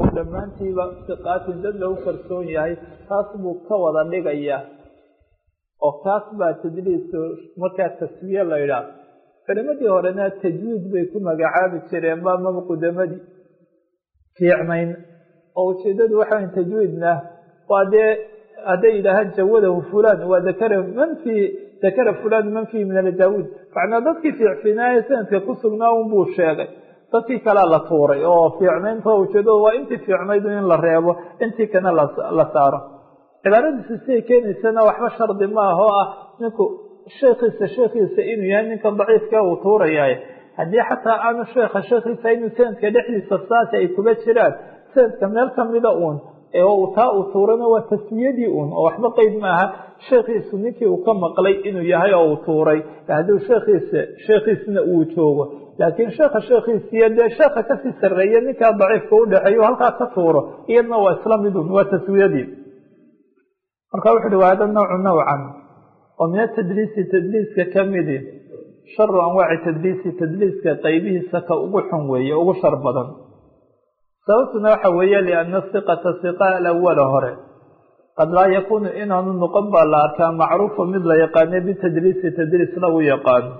dhammaantiiba siqaatin dad lagu kalsoon yahay taas buu ka wada dhigayaa oo kaas baa tadliis markaa taswiye la idhaah culimadii horena tajwiid bay ku magacaabi jireen ba maba qudamadii fiicnayn oo ujeedadu waxa way tajwiidna waa dee hadday yidhaahaan jawadahu fulan waa dakara man fi dakara fulan man fihi min aljaawid macnaa dadkii fiicfinaaye sanadka ku sugnaa un buu sheegay dadkii kalea la tuuray oo fiicnaynta ujeedadu waa intii fiicnayd in la reebo intii kana la saaro cibaaradiisa siday keenaysana waxba shardi ma ah oo ah ninku sheekiisa sheekiisa inuu yahay ninkan daciifka uu tuurayahay haddii xataa aanu sheekha sheekiisa inuu sanadka dhexdiisa saasi ay kuga jiraan sanadka meel kamida uun taa uu tuurana waa taswiyadii uun oo waxba qeyd maaha sheekiisu ninkii uu ka maqlay inuu yahay oo uu tuuray hadduu sheekiisa sheekiisna uu joogo laakiin sheekha sheekiisiyo dee sheekha kasii sarreeya ninkaa daciifka udhexeeyo halkaa ka tuuro iyadna waa isla midun waa taswiyadii marka wuxu uhi waa hada nawcu nawcan oo min atadliisi tadliiska kamidi sharu anwaaci tadliisi tadliiska qaybihiisa ka ugu xun weeye ugu shar badan sababtuna waxa weeye lianna siqata siqa alawala hore qad laa yakuunu inaanu noqon baa la arkaa macruufa mid la yaqaane bitadliisi tadliis lagu yaqaano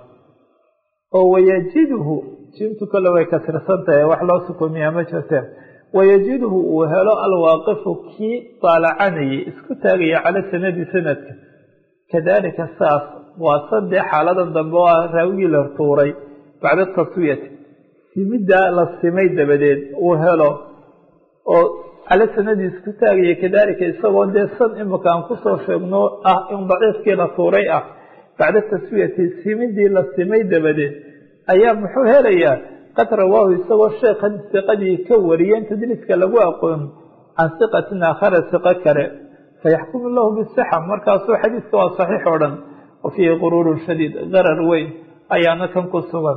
oo wayajidhu jiimtu kale way kasirsan tahay wax loo sukumiyaa ma jirteen wayajidhu uu helo alwaaqifu kii daalacanayay isku taagaya cala sanadi sanadka kadalika saas waa saddex xaaladan dambe oo ah raawigii la tuuray bacda taswiyati simiddaa la simay dabadeed uu helo oo cala sanadii isku taagaya kadalika isagoo dee san imika aan kusoo sheegno ah in daciifkii la tuuray ah bacda taswiyati simidii la simay dabadeed ayaa muxuu helayaa qad rawaahu isagoo sheekhan siqadii ka wariyeen tadliiska lagu aqoon can siqatin aakhara siqo kale fayaxkumu lahu bisixa markaasuu xadiiska waa saxiix oo dhan wa fiihi quruurun shadiid qarar weyn ayaana kan ku sugan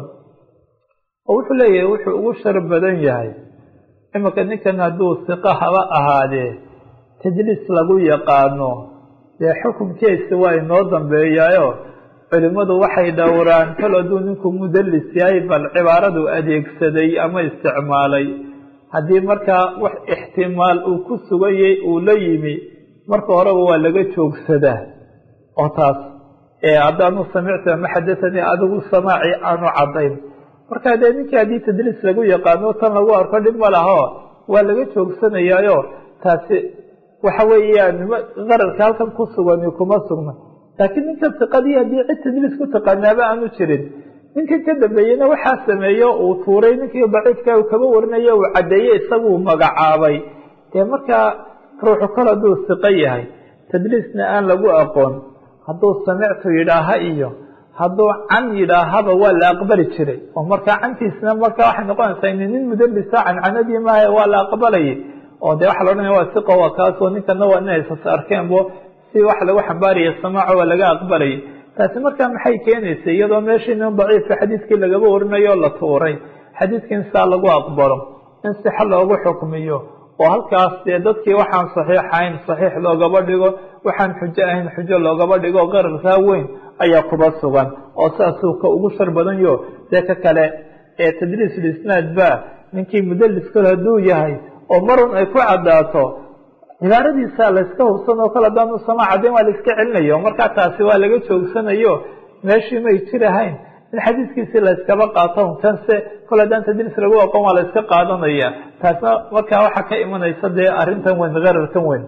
oo wuxuu leeyahay wuxuu ugu shar badan yahay iminka ninkan hadduu siqo haba ahaadee tadliis lagu yaqaano dee xukunkiisa waa inoo dambeeyaayo culimmadu waxay dhowraan kal hadduu ninku mudallis yahay bal cibaaradu adeegsaday ama isticmaalay haddii markaa wax ixtimaal uu ku sugayay uu la yimi marka horeba waa laga joogsadaa oo taas haddaanu samictu ama xadathanii adigu samaaci aanu caddayn marka dee ninkii haddii tadliis lagu yaqaano tan lagu arko dhib ma laho waa laga joogsanayaayo taasi waxa weeyaan qararka halkan ku sugani kuma sugna laakiin ninkan siqadii haddii cid tadliis ku taqaanaaba aanu jirin ninkan ka dambeeyena waxaa sameeyo uu tuuray ninkii daciifka uu kaba warinayo uu caddeeyey isaguu magacaabay dee markaa ruuxu kol hadduu siqo yahay tadliisna aan lagu aqoon hadduu samictu yidhaaha iyo hadduu can yidhaahaba waa la aqbali jiray oo markaa cantiisna markaa waxay noqonaysaa in nin mudalisa cancanadii maaha waa la aqbalayay oo dee waxa la odhanaya waa siqo waa kaasoo ninkana waa ina isas arkeenbo si wax lagu xambaaraya samaaco waa laga aqbalayay taasi markaa maxay keenaysay iyadoo meeshii nin daciifka xadiiskii lagaba warinayo la tuuray xadiiskii in saa lagu aqbalo in sixa loogu xukmiyo oo halkaas dee dadkii waxaan saxiix ahayn saxiix loogaba dhigo waxaan xujo ahayn xujo loogaba dhigo qararkaa weyn ayaa kuba sugan oo saasuu ka ugu shar badanyo dee ka kale ee tadliisulisnaad ba ninkii mudaliskal hadduu yahay oo marun ay ku caddaato cibaaradiisa layska hubsan oo kale haddaanu sama caddayn waa la iska celinayo markaa taasi waa laga joogsanayo meeshii may jirahayn in xadiiskiisii layskaba qaato kanse kol haddaan tadliis lagu aqoon waa la iska qaadanaya taasna markaa waxaa ka imanaysa dee arrintan weyn qararkan weyn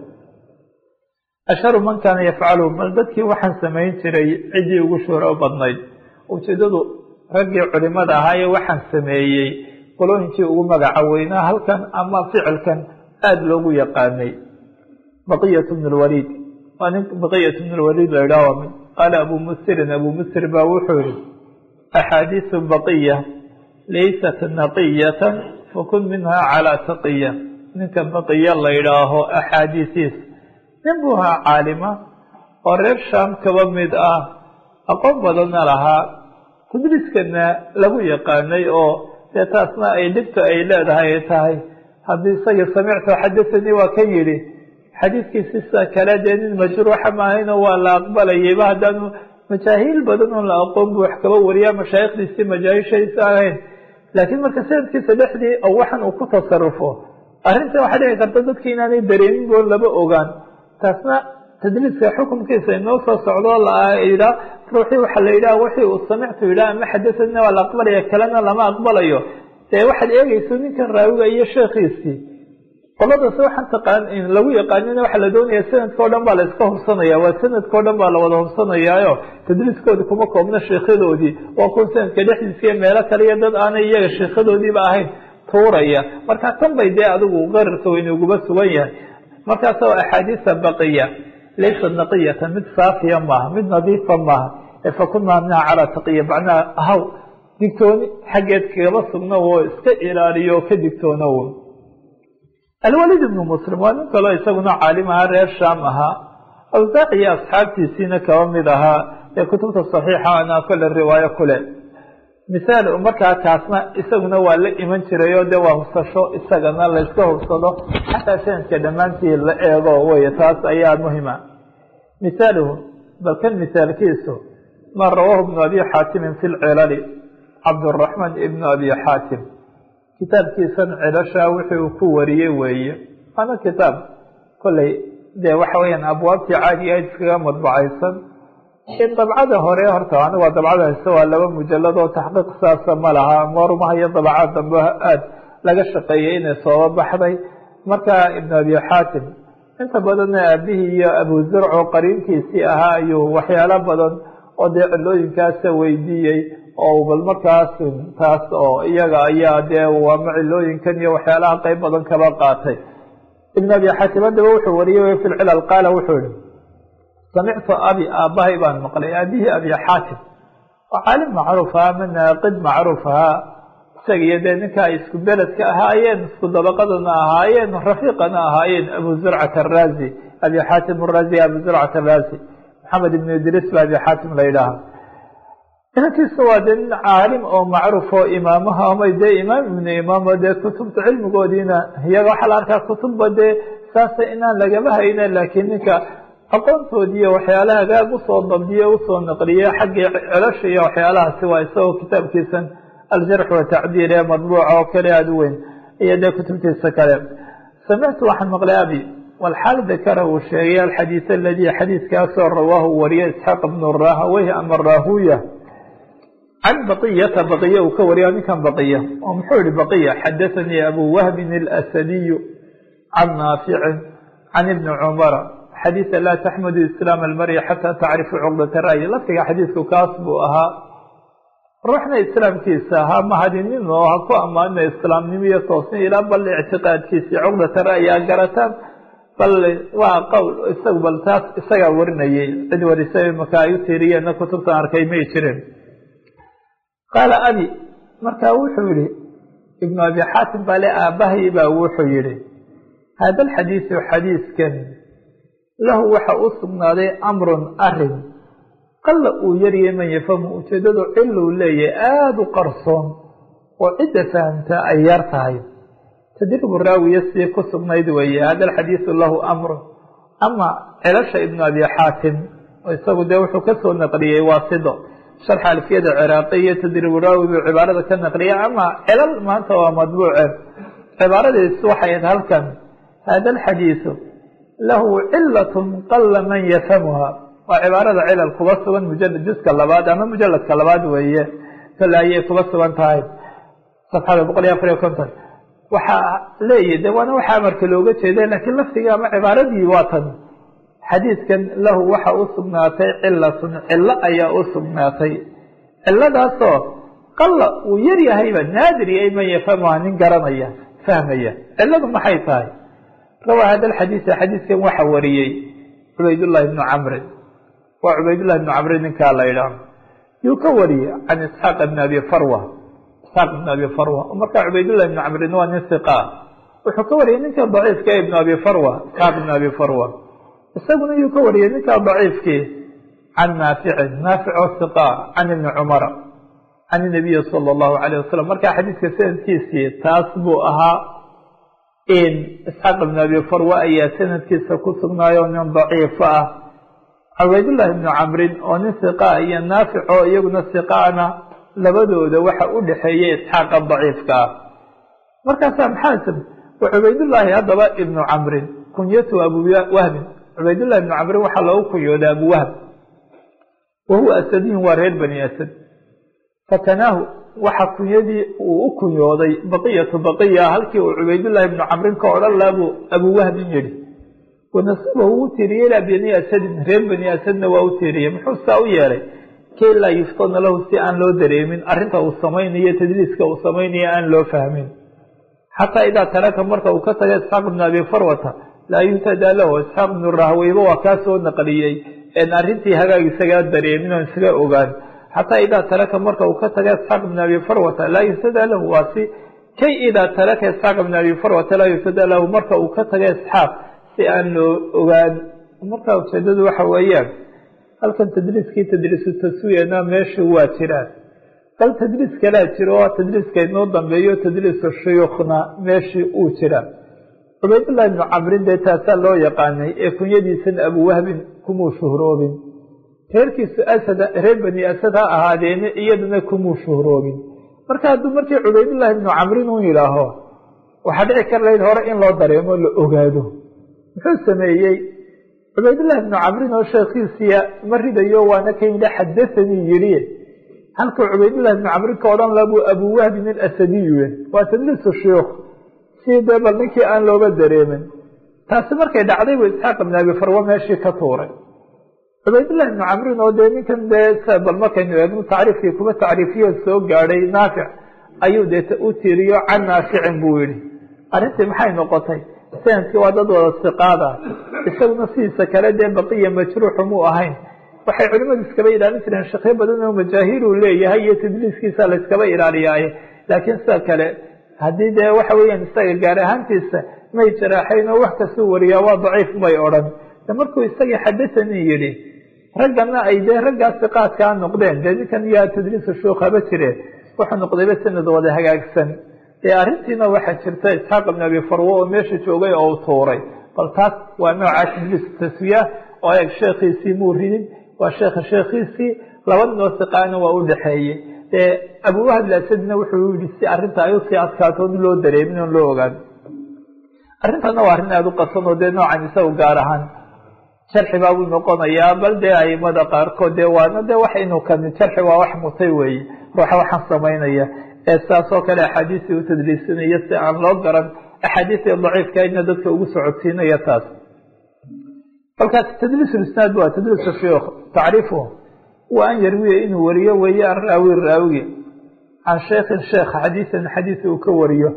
asharu man kaana yafcalu bal dadkii waxaan samayn jiray ciddii ugu shuhro badnayd ujeedadu raggii culimada ahaayee waxaan sameeyey qolooyinkii ugu magaca weynaa halkan ama ficilkan aada loogu yaqaanay baqiyat bn lwaliid waa nin baqiyat bn lwaliid la idhaah mid qaala abu musirin abu musir baa wuxuu yihi axaadiisu baqiya laysat naqiyatan fakun minha calaa taqiya ninka baqiya la idhaaho axaadiisiis nin buu ahaa caalima oo reer shaam kaba mid ah aqoon badanna lahaa tadliiskana lagu yaqaanay oo dee taasna ay dhibta ay leedahay ay tahay haddii isaga samictu xadathanii waa kan yidhi xadiiskiisi sida kale dee nin majruuxa maahayno waa la aqbalayayba haddaanu majaahiil badan oon la aqoon bu wax kaba wariyaa mashaayikhdiisii majaahishaisa ahayn laakiin marka sanadkiisa dhexdii oo waxan uu ku tasarufo arrinta waxaa dhici karta dadka inaanay dareemin boo laba ogaan taasna tadliiska xukunkiisa inoo soo socdo layidhaa ruuxii waxaa la yidhaha wixii uu samictu yidhaha ama xadasadna waa la aqbalaya kalena lama aqbalayo dee waxaad eegeyso ninkan raawiga iyo sheekhiisii qoladaas waxaan taqaan lagu yaqaanina waxaa la doonaya sanadka o dhan baa la iska hubsanaya waa sanadka o dhan baa la wada hubsanayaayo tadliiskoodi kuma koobno sheekhadoodii waa kun sanadka dhexdiisa iyo meelo kale iyo dad aanay iyaga sheekhadoodiiba ahayn tuuraya marka tan bay dee adigu qararka waynuguba sugan yahay markaas oo axaadiisa baqiya laysa naqiyatan mid saafiya maaha mid nadiifa maaha fakunaa minha calaa taqiya macnaha haw digtooni xaggeed kagaba sugno oo iska ilaaliyo oo ka digtoono alwalid ibnu muslim waa nin kaloo isaguna caalim ahaa reer shaam ahaa awsaac iyo asxaabtiisiina kaba mid ahaa ee kutubta saxiixa ana kole riwaayo kule misaal markaa kaasna isaguna waa la iman jiray oo dee waa hubsasho isagana layska hubsado xataa sanadka dhammaantii la eego wey taas ayaa muhima misaaluhu bal kan misaalkiisu ma rawaahu ibnu abi xaatimin fi lcilali cabduraxmaan ibnu abi xaatim kitaabkiisan cilashaa wixii uu ku wariyey weeye waana kitaab kolley dee waxa weyaan abwaabtii caadiga ayd iskaga madbacaysan in dabcada hore horta anigu waa dabcada hayse waa laba mujalad oo taxqiiq saasa ma laha marumaha iyo dabacaad dambe aad laga shaqeeyey inay sooba baxday marka ibnu abi xaatim inta badanna aabihii iyo abu zurc oo qariinkiisii ahaa ayuu waxyaalo badan oo dee cilooyinkaasa weydiiyey oo bal markaas taas oo iyaga ayaa dee waama cilooyinkan iyo waxyaalaha qeyb badan kaba qaatay ibn abi xaatim haddaba wuxuu wariyey fi lcilal qaala wuxuu yihi samictu abi aabbahay baan maqlay aabihii abi xaatim oo caalim macruuf ahaa ama naaqid macruuf ahaa isaga iyo dee ninka ay isku beledka ahaayeen isku dabaqadana ahaayeen rafiiqana ahaayeen abu zurcat araazi abi xaatim araazi abu zurcat araazi maxamed ibn idriis ba abi xaatim la yidhaaha inankiisa waa dee nin caalim oo macruuf oo imaamaha ama dee imaam ibnu imaam dee kutubta cilmigoodiina iyaga waxaa la arkaa kutubba dee saasa inaan lagama hayna laakiin ninka aqoontoodii iyo waxyaalaha hagaag usoo dabdiye usoo naqliye xaggii celasha iyo waxyaalahaasi waa isagoo kitaabkiisan aljarx watacdiil ee madbuuca oo kale aada u weyn iyo dee kutubtiisa kale samictu waxaan maqlay abi walxaal dakara uu sheegay alxadiis aladii xadiiskaasoo rawaahu wariye isxaaq bnu rahaweyh ama rahuya can baqiyata baqiya uu ka wariya ninkan baqiya oo muxuu yihi baqiya xadathanii abu wahbin alasadiyu can naaficin can ibni cumara xadiisa laa taxmadu islaam almari xataa tacrifu cuqdata ra'yi lafdiga xadiisku kaas buu ahaa ruuxna islaamkiisa ha mahadinin oo ha ku ammaanina islaamnimo iyo toosni ilaa bal ictiqaadkiisii cuqdata ra'yi a garataan bal waa qowl isagu bal taas isagaa warinayay cid warisay maka ay u tiiriyeenna kutubtan arkay may jirin qaala abi marka wuxuu yihi ibnu abi xaatim baa le aabbahay baa wuxuu yihi hada alxadiisu xadiiskan lahu waxa u sugnaaday amrun arin qalla uu yariyay man yafhamu ujeedadu ciluu leeyahay aada u qarsoon oo cidda fahamta ay yar tahay tadribu raawiya sii ku sugnayd weeye hada alxadiisu lahu amrun ama celasha ibnu abi xaatim isagu dee wuxuu kasoo naqliyey waasido sharxa alfiyada ciraaqi iyo tadribu raawi buu cibaarada ka naqliyay ama celal maanta waa madbuuce cibaaradiis waxay ahayd halkan hada alxadiisu lahu cilatun qala man yafhamuha waa cibaarada cilal kuba sugan mujalad juska labaad ama mujaladka labaad weeye kale ayay kuba sugan tahay safxada boqol iyo afar iyo konton waxaa leeyahy de waana waxa amarka looga jeeda laakiin lafdiga ama cibaaradii waa tan xadiidkan lahu waxa u sugnaatay cilatun cilo ayaa u sugnaatay ciladaasoo qalla uu yar yahayba naadir yahay man yafhamuha nin garanaya fahmaya ciladu maxay tahay rawaa hada alxadiisa xadiiskan waxa wariyey cubaydullahi bnu camrin waa cubaydullahi bnu camrin ninkaa la idhaah yuu ka wariyey can isxaaq bni abi farwa isxaaq ibn abi farwa markaa cubaydullahi bnu camrin waa nin siqa wuxuu ka wariyey ninka daciifka ibnu abi farwa isxaaq ibn abi farwa isaguna yuu ka wariyey ninka daciifkii can naaficin naafic oo siqa can ibni cumara can inabiyi sala allahu alayh wasalam markaa xadiiska sanadkiisii taas buu ahaa in isxaaq ibn abi farwa ayaa sanadkiisa ku sugnaayo nin daciifo ah cubaydullahi ibnu camrin oo nin siqa iyo naafic oo iyaguna siqaana labadooda waxa u dhexeeyay isxaaqa daciifka ah markaasaa maxaa wa cubaydullaahi haddaba ibnu camrin kunyatu abu wahbin cubaydullahi ibnu camrin waxaa loogu kunyooday abu wahb wa huwa asadiyun waa reer bani asad fakanaahu waxa kunyadii uu u kunyooday baqiyatu baqiya halkii uu cubaydullahi ibnu camrin ka odhan laha buu abu wahbin yidhi wanasibahu uu tiiriyey ilaa bani asadin reer bani asadna waa u tiiriyey muxuu saa u yeelay kay laa yuftana lahu si aan loo dareemin arrinta uu samaynayo tadliiska uu samaynayo aan loo fahmin xataa idaa taraka marka uu ka taga isxaaq ibnu abi farwata laa yuntadaa lahu isxaaq ibnu rahweyba waa kaa soo naqliyey en arrintii hagaag isagaa dareemin oon isaga ogaan xataa idaa taraka marka uu ka taga isxaaq ibnu abi farwata laa yuntadaa lahu waa si kay idaa taraka isxaaq ibnu abi farwata laa yuntadaa lahu marka uu ka taga isxaaq si aan loo ogaan marka ujeedadu waxa weeyaan halkan tadliiskii tadliisu taswiyana meesha waa jiraan bal tadliis kalaa jiro oo tadliiska inoo dambeeyo tadliisu shuyuukhna meeshii uu jiraa cubaydullahi ibnu camrin dee taasaa loo yaqaanay ee kunyadiisana abu wahbin kumuu shuhroobin reerkiisu asad reer bani asad ha ahaadeene iyadana kumuu shuhroobin marka hadduu markii cubaydullahi ibnu camrin uu yidhaaho waxaa dhici kar lahayd hore in loo dareemo la ogaado muxuu sameeyey cubaydullahi ibnu camrin oo sheekhiisiya ma ridayo waana kan yidhi xadathanii yidhi halkuu cubaydullahi ibnu camrin ka odhan laha buu abu wahbin alasadiyu waa tadliisu shuyuukh si dee bal ninkii aan looga dareemin taasi markay dhacday buu isxaaq ibnu abi farwa meeshii ka tuuray cubaydullahi ibnu camrin oo dee ninkan dee bal markaynu eegno tacriifkii kuba tacriifiyo soo gaadhay naafic ayuu dee u tiiriyo can naaficin buu yihi arrintii maxay noqotay sanadkii waa dad wada siqaada isaguna sidiisa kale dee baqiya majruuxu muu ahayn waxay culimadu iskaba ilaalin jireen shakyo badan oo majaahiir uu leeyahay iyo tadliiskiisa la iskaba ilaaliyaaye laakiin sida kale haddii dee waxa weeyaan isaga gaar ahaantiisa may jaraaxayn oo wax kastuu wariyaa waa daciif may odhan de markuu isagii xadathanii yidhi raggana ay dee raggaa siqaadkaa noqdeen dee ninkan yaa tadliisu shuuk haba jireen wuxuu noqdayba sanad wada hagaagsan ee arrintiina waxaa jirta isxaaq ibn abi farwo oo meesha joogay oo u tuuray bal taas waa noocaa tadliis taswiya oo eeg sheekhiisii muu ridin waa sheekha sheekhiisii laba ninoo siqaana waa u dhexeeyey ee abuwahab lasadina wuxuu yihi si arrinta ay usii adkaato on loo dareemin oon loo ogaan arrintana waa arrin aada u qasan oo dee noocan isagu gaar ahaan jarxi baa buu noqonayaa bal dee aimada qaarkood dee waana dee wax inuu kami jarxi waa wax mutay weeye ruuxa waxaan samaynaya ee saas oo kale axaadiistii u tadliisinaya si aan loo garan axaadiistii daciifkaydna dadka ugu socodsiinaya taas kolkaas tadliis isnaad waa tadliis shuyuukh tacriifuhu wa an yarwiya inuu wariyo weeye an raawi raawigi can sheekhin sheekh xadiisan xadiis uu ka wariyo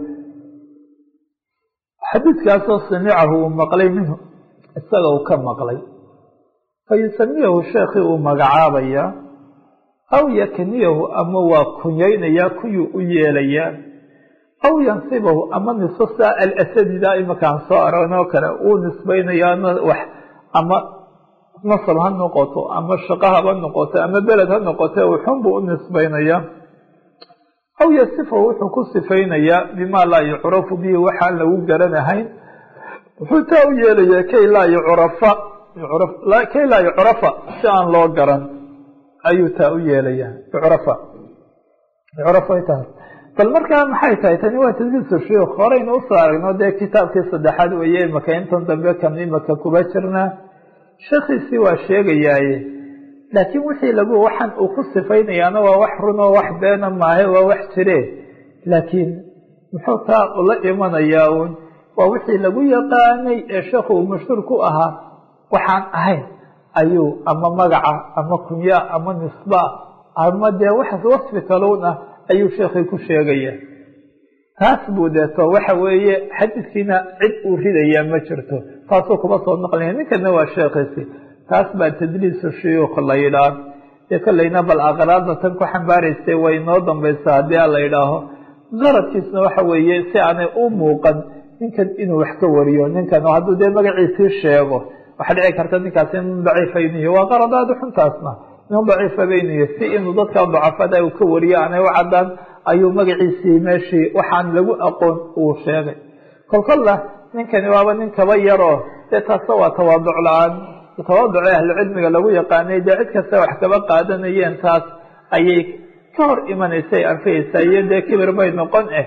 xadiidkaasoo samicahu uu maqlay minhu isaga uu ka maqlay fa yusamiyahu sheekhii uu magacaabaya aw yakniyahu ama waa kunyaynayaa kuyuu u yeelayaa aw yansibahu ama nisbo saa alasadida imakaan soo aragnoo kale uu nisbaynayaa wax ama nasab ha noqoto ama shaqo haba noqoto ama beled ha noqote uxun buu u nisbaynayaa aw yasifahu wuxuu ku sifaynayaa bima laa yucrafu bihi waxaan lagu garanahayn wuxuu taa u yeelayaa kay laa yucrafa kay laa yucrafa si aan loo garan ayuu taa u yeelayaa yucrafa yucrafa ay tahay bal markaa maxay tahay tani waa tadliisu shuyuukh horeynu usoo aragno dee kitaabkii saddexaad weeye imaka intan dambe kan imaka kuba jirnaa sheekhiisii waa sheegayaaye laakiin wixii lagu waxaan uu ku sifaynayaana waa wax run oo wax beena maahe waa wax jire laakiin muxuu taa ula imanayaa uun waa wixii lagu yaqaanay ee sheekhu uu mashhuur ku ahaa waxaan ahayn ayuu ama magaca ama kunya ama nisba ama dee wax wasfi kaluun ah ayuu sheekhii ku sheegaya taas buu deeto waxa weeye xadiidkiina cid uu ridayaa ma jirto taasuu kuma soo naqlaya ninkana waa sheekhiisi taas baa tadliisu shuyuukh la yidhaah dee kolleyna bal aqraadna tan ku xambaaraysay way inoo dambaysaa haddii a la yidhaaho qaradkiisna waxa weeye si aanay u muuqan ninkan inuu wax ka wariyo ninkan hadduu dee magaciisii sheego waxaa dhici karta ninkaasi nin daciifa inuu yahy waa qarad aada xuntaasna nin daciifa baynu yahy si inuu dadka dacafada uu ka wariyo aanay u cadaan ayuu magaciisii meeshii waxaan lagu aqoon uu sheegay kolkolla ninkani waaba nin kaba yaroo dee taasna waa tawaaduc la-aan tawaaduci ahlucilmiga lagu yaqaanay dee cid kasta wax kaba qaadanayeen taas ayay ka hor imanaysay anfihaysaa iyo dee kibir bay noqon eh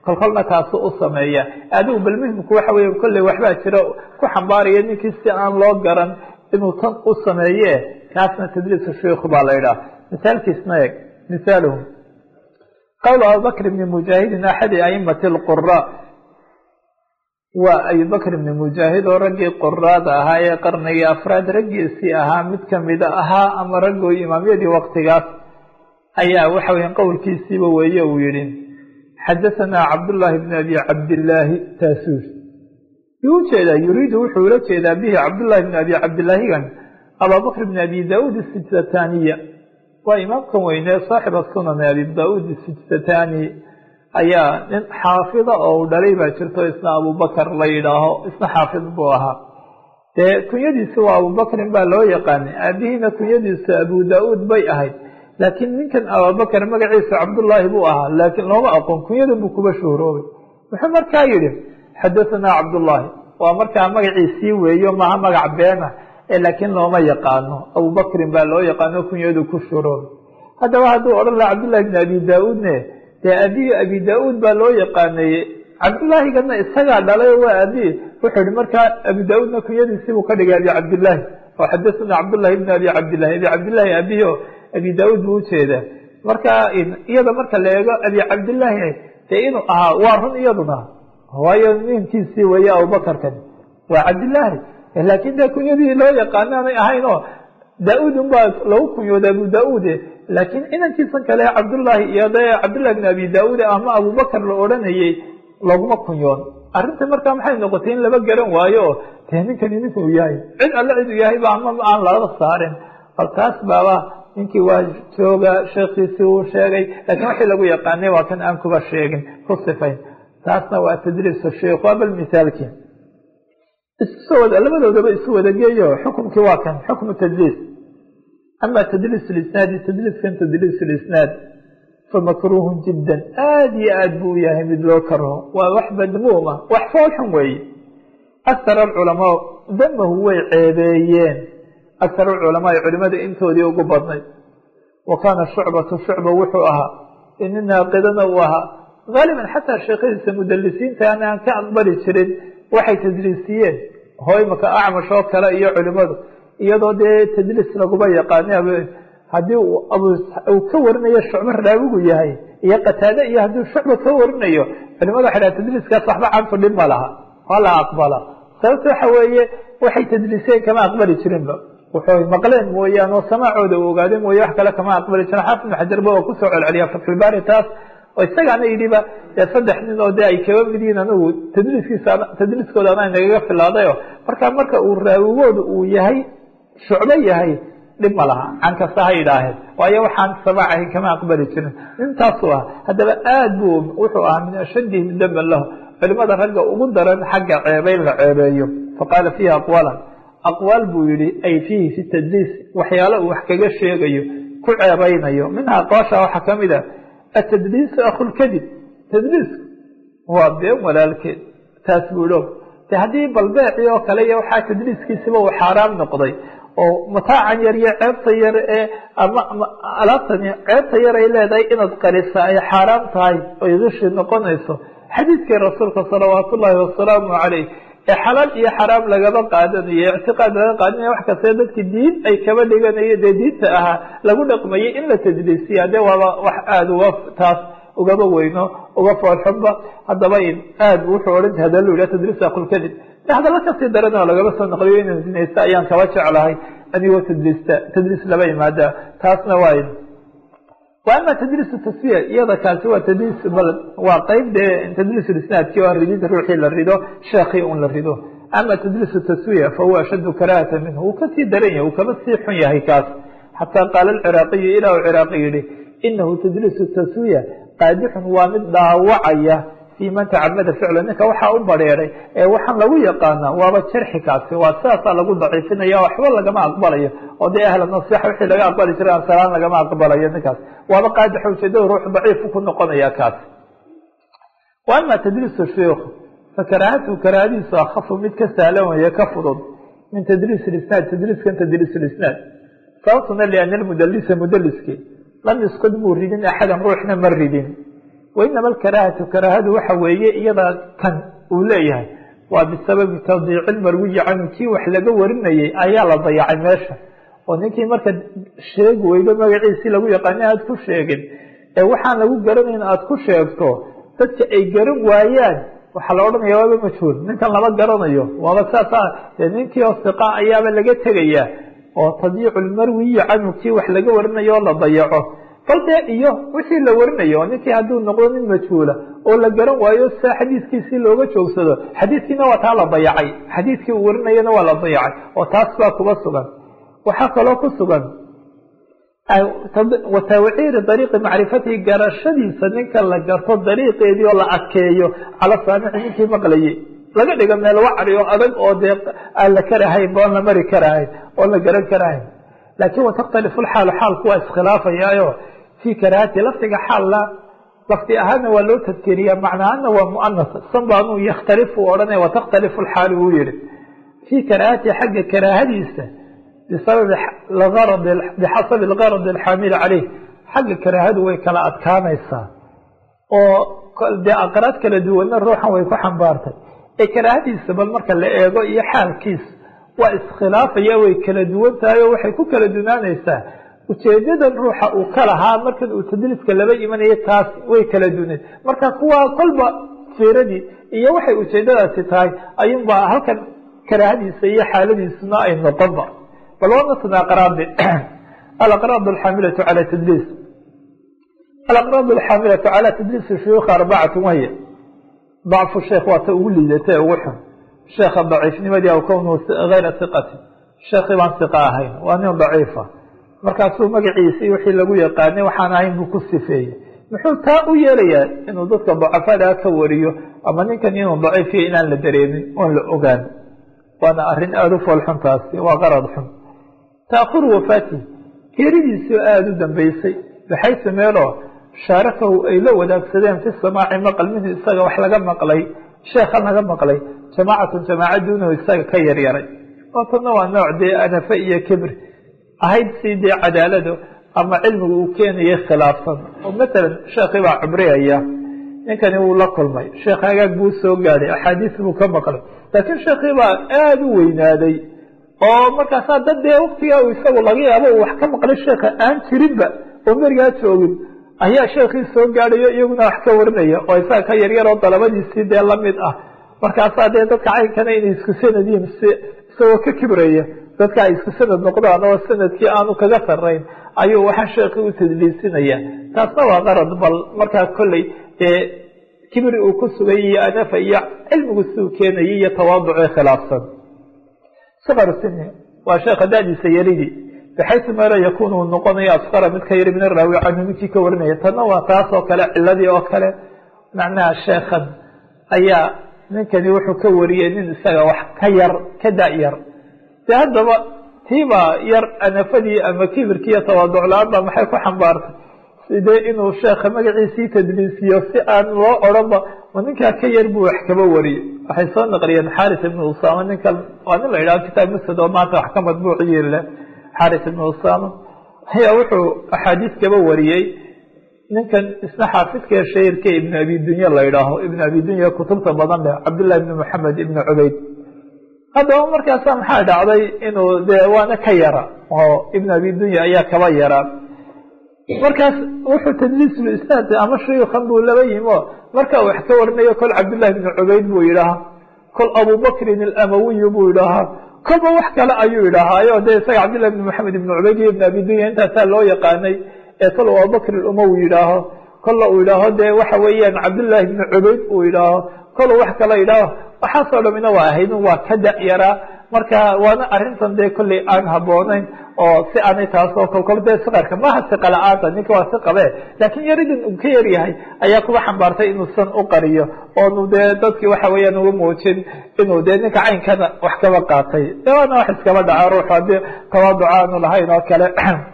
kolkolna kaasu u sameeya adigu bal muhimku waxa weeye kolley waxbaa jira ku xambaaraya ninkii si aan loo garan inuu tan u sameeye kaasna tadliisu shiikhu baa la yidhaha misaalkiisna eeg misaaluhu qowl abubakr bni mujaahidin axadi aimati lqura waa abubakr ibni mujaahid oo raggii quraada ahaa ee qarnigii afraad raggiisii ahaa mid kamida ahaa ama raggoo imaamyadii waktigaas ayaa waxa weya qowlkiisiiba weeye uu yihi xadahanaa cabdullaahi bni abi cabdillaahi taasuur yuu ujeedaa yuriidu wuxuu ula jeedaa bihi cabdullahi bni abi cabdillaahigan ababakr bni abi daauud isijtataniya waa imaamkan weyne saaxiba sunan abi daauud isijtatani ayaa nin xaafida oo uu dhalay baa jirto isna abubakar la yidhaaho isna xaafid buu ahaa dee kunyadiisi waa abubakrin baa loo yaqaanay aabihiina kunyadiisu abu da-uud bay ahayd laakiin ninkan abubakar magaciisa cabdullaahi buu ahaa laakiin looma aqoon kunyadan buu kuba shuhuroobay wuxuu markaa yidhi xadahanaa cabdullaahi waa markaa magaciisii weeyo maha magac beena ee laakiin looma yaqaano abubakrin baa loo yaqaano kunyadu ku shuhuroobay haddaba hadduu odhan laha cabdullahi bni abi da-uudne dee abihi abi da-uud baa loo yaqaanayey cabdullaahigana isagaa dhalay waa abi wuxuu yihi markaa abi da-uudna kunyadiisibuu ka dhigay abi cabdillaahi oo xadathana cabdullahi bni abi cabdillahi abi cabdillahi abihi o abi da-uud buu ujeedaa marka iyada marka la eego abi cabdillaahi dee inuu ahaa waa run iyaduna waayo ninkiisii weeye abubakarkan waa cabdillaahi laakin dee kunyadii loo yaqaanaanay ahayn oo da-uud unbaa lagu kunyooda abu da-uud laakiin inankiisan kale cabdullaahi iyo de cabdullahi bn abi da-uud ama abubakar la odhanayey laguma kunyoon arrinta markaa maxay noqotay in laba garan waayo o dee ninkani ninkuu yahay cid alle cid u yahayba ama aan laga saarin bal taas baaba ninkii waa jooga sheekiisii uu sheegay laakiin waxii lagu yaqaanay waa kan aan kuba sheegin ku sifayn taasna waa tadriisu sheikh waa bal misaalkii isusoo wada labadoodaba isu wada geeyo xukumkii waa kan xukmu tadliis ama tadliis lisnaadi tadliiskan tadliis lisnaad famakruuhu jiddan aada iyo aad buu yahay mid loo karo waa wax madmuuma wax foolxun weeye akar alculamaa damahu way ceebeeyeen akar alculamaai culimada intoodii ugu badnayd wa kaana shucbatu shucba wuxuu ahaa ini naaqidana uu ahaa haaliban xataa sheekhadiisa mudalisiinta an aan ka aqbali jirin waxay tadliisiyeen hoo imaka acmash oo kale iyo culimadu iyadoo dee tadliis laguma yaqaani haddii uu ka warinayo shucbo raawigu yahay iyo qataade iyo haddii shucba ka warinayo culimada waxay dhaha tadliiskaas waxba canfu dhib ma laha waa la aqbala sababta waxa weeye waxay tadliiseen kama aqbali jirinba wuxuu maqleen mooyaan oo samaacooda u ogaade mooye wax kale kama aqbali jirin xaafid ibn xajarba waa kusoo celceliya fatxulbaari taas oo isagaana yidhiba dee saddex nin oo dee ay kaba mid yihiin anigu tadliiskiisa tadliiskooda anaa nagaga filaaday o marka marka uu raawigooda uu yahay shucbo yahay dhib ma laha can kasta ha yidhaaheen waayo waxaan samaac ahayn kama aqbali jirin nintaasuu ah haddaba aad buu wuxuu ahaa min ashadihim daman lahu culimada ragga ugu daran xagga ceebeyn la ceebeeyo faqaala fiihi aqwaalan aqwaal buu yihi ay fiihi fi tadliis waxyaalo uu wax kaga sheegayo ku ceebeynayo minha aqwaasha waxaa kamid a atadliisu akhulkadib tadliisku waa been walaalkeed taas buu o de haddii balbeeci oo kale iyo waxaa tadliiskiisiba uu xaaraam noqday oo mataacan yar iyo ceebta yar ee ama alaabtani ceebta yar ay leedahay inaad qarisa ay xaaraam tahay oy kishi noqonayso xadiidkii rasuulka salawaat ullaahi wasalaamu caleyh ee xalaal iyo xaraam lagaba qaadanayo ictiqaad laga qaadanayo wax kastee dadki diin ay kaba dhiganayo dee diinta ahaa lagu dhaqmayay in la tadliisiya dee waaba wax aada uga taas ugaba weyno uga foolxunba haddaba aad wuxuu odhan hadallu yidhah tadliis akulkadib de hadalla kasii daran oo lagaba soo noqliyo inaan zinaysta ayaan kaba jeclahay adigoo tadliista tadliis laba yimaada taasna waa wa ama tadliis taswiya iyada kaasi waa tadliis waa qeyb dee tadliis isnaadki oo ridid ruuxii la rido sheekii un la rido ama tadliis taswiya fahuwa ashaddu karahata minhu wuu kasii daran yahay uu kaba sii xun yahay kaas xataa qaala alciraaqiyu ilaa u ciraaqi yihi inahu tadliis taswiya qaadixun waa mid dhaawacaya fii man tacamada ficla ninka waxaa u bareeray ee waxaan lagu yaqaanaa waaba jarxi kaasi waa sidaasaa lagu daciifinaya waxba lagama aqbalayo oo dee ahla nasixa wixii laga aqbali jiray ansalaan lagama aqbalayo ninkaas waaba qaadixo ujeedada ruux daciifu ku noqonaya kaas wa ama tadliisu shiikh fa karaahatu karaahadiisu akhafu mid ka sahlan weeye ka fudud min tadliis isnaad tadliiskan tadliis isnaad sababtuna liana lmudalisa mudaliski lam yuskud muu ridin axadan ruuxna ma ridin wainama alkaraahatu karaahadu waxa weeye iyada kan uu leeyahay waa bisababi tadiici lmarwiyi canhu kii wax laga warinayay ayaa la dayacay meesha oo ninkii marka sheegi weydo magaciisii lagu yaqaani aada ku sheegin ee waxaan lagu garanayn aada ku sheegto dadka ay garan waayaan waxaa la odhanaya waaba majhuul ninkan lama garanayo waaba saasa dee ninkii oo siqa ayaaba laga tegayaa oo tadiicu lmarwiyi canhu kii wax laga warinayo oo la dayaco bal dee iyo wixii la warinayo oo ninkii hadduu noqdo nin majhuula oo la garan waayo sia xadiiskiisii looga joogsado xadiiskiina waa taa la dayacay xadiiskii uu warinayana waa la dayacay oo taas baa kuba sugan waxaa kaloo ku sugan watawciiri dariiqi macrifatihi garashadiisa ninka la garto dariiqeedii oo la adkeeyo cala saamici ninkii maqlayay laga dhigo meel wacri oo adag oo dee aan la karahayn ba oon la mari karahayn oon la garan karahayn laakin watakhtalifu lxaalu xaalku waa iskhilaafayaayo fii karaahati lafdiga xaalla lafdi ahaana waa loo tadkeriya macnaana waa muanas sanbaanuu yakhtalifu odhanaya watakhtalifu lxaalu wuu yihi fii karaahati xagga karaahadiisa bisababi bixasabi algaradi alxaamili caleyh xagga karaahadu way kala adkaanaysaa oo dee aqraad kala duwanna ruuxan way ku xambaartay ee karaahadiisa bal marka la eego iyo xaalkiisa waa iskhilaafaya way kala duwan tahay oo waxay ku kala dunaanaysaa ujeedadan ruuxa uu ka lahaa markan uu tadliiska laba imanayo taas way kala dunayd marka kuwaa kolba fiiradii iyo waxay ujeedadaasi tahay ayuunbaa halkan karaahadiisa iyo xaaladiisuna ay noqonba bal waa matan aqraadi alaqraad alxaamilatu cala tadliis alaqraad alxaamilatu cala tadliisi shuyuukha arbacatu wahya dacfu sheekh waa ta ugu liidatay ugu xun sheekha daciifnimadii aw kownuhu hayra hiqatin sheekii baan hiqa ahayn waa nin daciifa markaasuu magaciisii wixii lagu yaqaanay waxaan ahayn buu ku sifeeyey muxuu taa u yeelayaa inuu dadka dacafadaa ka wariyo ama ninkan inuu daciifiyo inaan la dareemin oon la ogaan waana arrin aada u foolxun taasi waa qarad xun taakhiru wafaatihi geeridiisii aada u dambeysay baxaysu meeloo shaarakahu ay la wadaagsadeen fi samaaci maqal minhu isaga wax laga maqlay sheekha laga maqlay jamaacatun jamaaca duunahu isaga ka yaryaray oo tanna waa nooc dee anafe iyo kibr ahayd si dee cadaalado ama cilmiga uu keenayay khilaafsan oo matalan sheekii baa cubriyaya ninkani wuu la kulmay sheekh hagaag buu soo gaadhay axaadiis buu ka maqlay laakiin sheekii baa aada u weynaaday oo markaasaa dad dee waktigaa uu isagu laga yaabo uu wax ka maqlay sheekha aan jirinba oo merigaa joogin ayaa sheekii soo gaadhayo iyaguna wax ka warinaya oo isaga ka yaryar oo dalabadiisii dee lamid ah markaasaa dee dadka caynkana inay isku sanadiin si isagoo ka kibraya dadka ay isku sanad noqdaan oo sanadkii aanu kaga sarayn ayuu waxaa sheekii u tadliisinaya taasna waa qarad bal markaa kolley dee kibri uu ku sugay iyo anafa iyo cilmigu siuu keenayay iyo tawaaducii khilaafsan saqar sini waa sheekha dadiisa yaridii baxaysu meelo yakun uu noqonayo asqara mid ka yari min araawi canhu ninkii ka warinaya tanna waa taas oo kale ciladii oo kale macnaha sheekhan ayaa ninkani wuxuu ka wariyey nin isaga wax ka yar ka da-yar de haddaba tiibaa yar anafadii ama kibirkii iyo tawaaduc la-aan baa maxay ku xambaartay sidee inuu sheekha magaciisii tadliisiyo si aan loo odhanba ma ninkaa ka yar buu wax kaba wariyey waxay soo naqliyeen xaris ibnu usama ninkan waa nin la yidhaho kitaab musad oo maanta wax ka madbuuc yirile xaris ibnu usama ayaa wuxuu axaadiis kaba wariyey ninkan isna xaafidka shahirka ibnu abi dunya la yidhaaho ibnu abi dunya kutubta badan leh cabdillahi ibni moxamed ibni cubayd haddaba markaasa maxaa dhacday inuu dee waana ka yara oo ibnu abi dunya ayaa kaba yaraa markaas wuxuu tadliisul isnaad ama shuyukan buu laba yimi o marka wax ka warinayo kol cabdillahi ibni cubayd buu yidhaahaa kol abubakrin alamawiyu buu yidhaahaa kolba wax kale ayuu yidhaahaayo dee isaga cabdillahi ibni moxamed ibni cubayd iyo ibn abi dunya intaasaa loo yaqaanay ee kol uu abubakr umawi yidhaaho kolla uu yidhaaho dee waxa weeyaan cabdillahi ibni cubayd uu yidhaaho kol wax kale yidhaaho waxaasoo dhamina waa ahayd waa ka da-yaraa marka waana arrintan dee kolley aan haboonayn oo si aanay taasoo kolkol dee siqarka maaha siqa la-aanta ninka waa siqabe laakiin yaridan uu ka yaryahay ayaa kuba xambaartay inuusan u qariyo oonu dee dadkii waxa weeyaan uga muujin inuu dee ninka caynkana wax kaba qaatay de waana wax iskaba dhaca ruuxu haddii tawaaduc aanu lahayn oo kale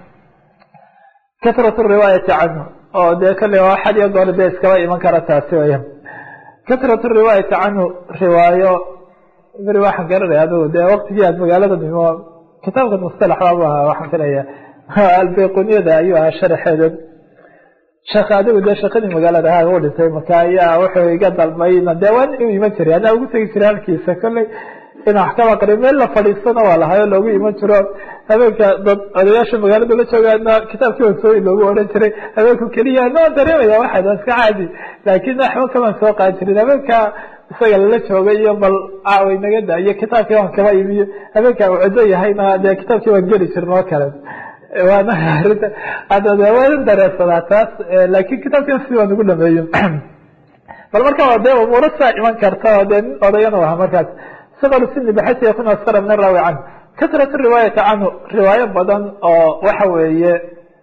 kasrat riwaayati canhu oo dee kale xad iyo goor dee iskaba iman kara taasi weyaan kasrat riwaayati canhu riwaayo beri waxaan garanaya adigu dee waktigii aad magaalada nimo kitaabka mustalax baabu ahaa waxaan filaya albayquniyada ayuu ahaa sharaxeedan sheekh adigu dee sheekadii magaalada ahaa u dhintay marka ayaa wuxuu iga dalbayna dee waan u iman jiray anaa ugu tegi jiray halkiisa kolley inaan wax kaba aqriyo meel la fadhiistana waa lahayo loogu iman jiro habeenka dad odayaasha magaalada la joogaana kitaabkii wasooyi loogu odhan jiray habeenku keliya no dareemaya waxaad waa iska caadi laakiin waxba kamaan soo qaadi jirin habeenka isaga lala joogay iyo bal caaway naga da iyo kitaabkii waan kaba imiyo habeenka uu cido yahayna dee kitaabkii waan geli jirna oo kale waana arinta hadda de waan dareersadaa taas laakin kitaabkan si waan ugu dhameeyo bal marka dee umuuro saa iman karta oo dee nin odayana aha markaas sqr sini bxasi yakun askara min araawi canhu kasrat riwaayati canhu riwaayo badan oo waxa weeye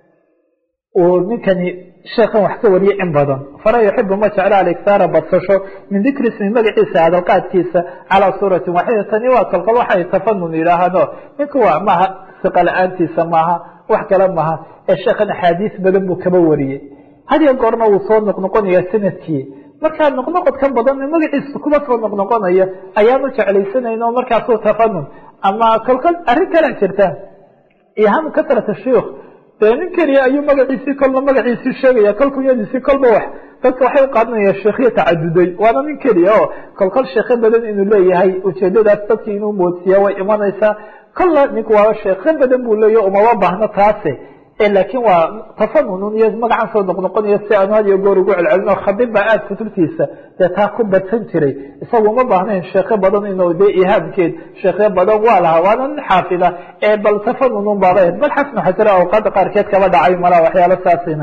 uu ninkani sheekan wax ka wariyay in badan fala yuxibu ma jecla aligtaara badsasho min dikri ismi magaciisa hadalqaadkiisa calaa suuratin waaxida tani waa kolkol waxay tafanun yidhaahano ninku waa maaha siqa la-aantiisa maaha wax kale maaha ee sheekan axaadiis badan buu kaba wariyey hadiyo goorna wuu soo noqnoqonaya sanadkii markaa noqnoqodkan badan magaciisa kuba soo noqnoqonaya ayaanu jeclaysanayn oo markaasu tafanun ama kolkol arrin kalea jirta ihamu kasrata shiikh dee nin keliya ayuu magaciisii kolna magaciisii sheegaya kol kunyadiisii kolba wax dadka waxay u qaadanaya sheekhiya tacaduday waana nin keliya oo kolkol sheekho badan inuu leeyahay ujeedadaas dadkii inuu moodsiya way imanaysaa kolla ninku waa sheekho badan buu leeyahy umama baahno taase laakiin waa tafanunun iyo magacan soo noqnoqonayo si aanu had iyo goor ugu celcelino khadib baa aada kutubtiisa dee taa ku badsan jiray isagu uma baahnayn sheekho badan inuu dee ihaamkeed sheekho badan waa lahaa waana nin xaafida ee bal tafanunun baaba bal xasnu xasira awqaada qaarkeed kaba dhacay malaa waxyaalo saasina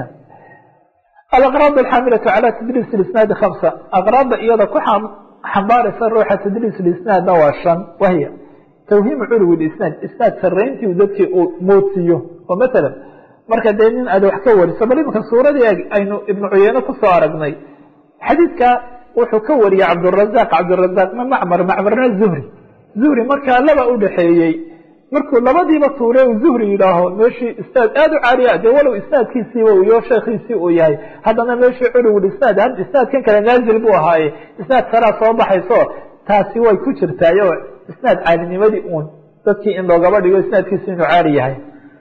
alaqraad alxaamilatu cala tadriis isnaadi hamsa aqraada iyada ku xambaaraysa ruuxa tadriis isnaadna waa shan wahiya tawhiimu culwi isnaad isnaad sarayntii dadkii uu moodsiiyo oo matalan marka dee nin aad wax ka wariso bal imanka suuradii aynu ibnu cuyeyne kusoo aragnay xadiidka wuxuu ka wariyey cabdurazaq cabdurazaqna macmar macmarna zuhri zuhri markaa laba udhaxeeyey markuu labadiiba tuure uu zuhri yidhaaho meeshii isnaad aada u caaliya dee walow isnaadkiisiiba iyo sheekhiisii uu yahay haddana meeshii culwul isnaad isnaadkan kale naazil buu ahaaye isnaad saraa soo baxayso taasi way ku jirtaayo isnaad caalinimadii uun dadkii in loogaba dhigo isnaadkiisi inuu caali yahay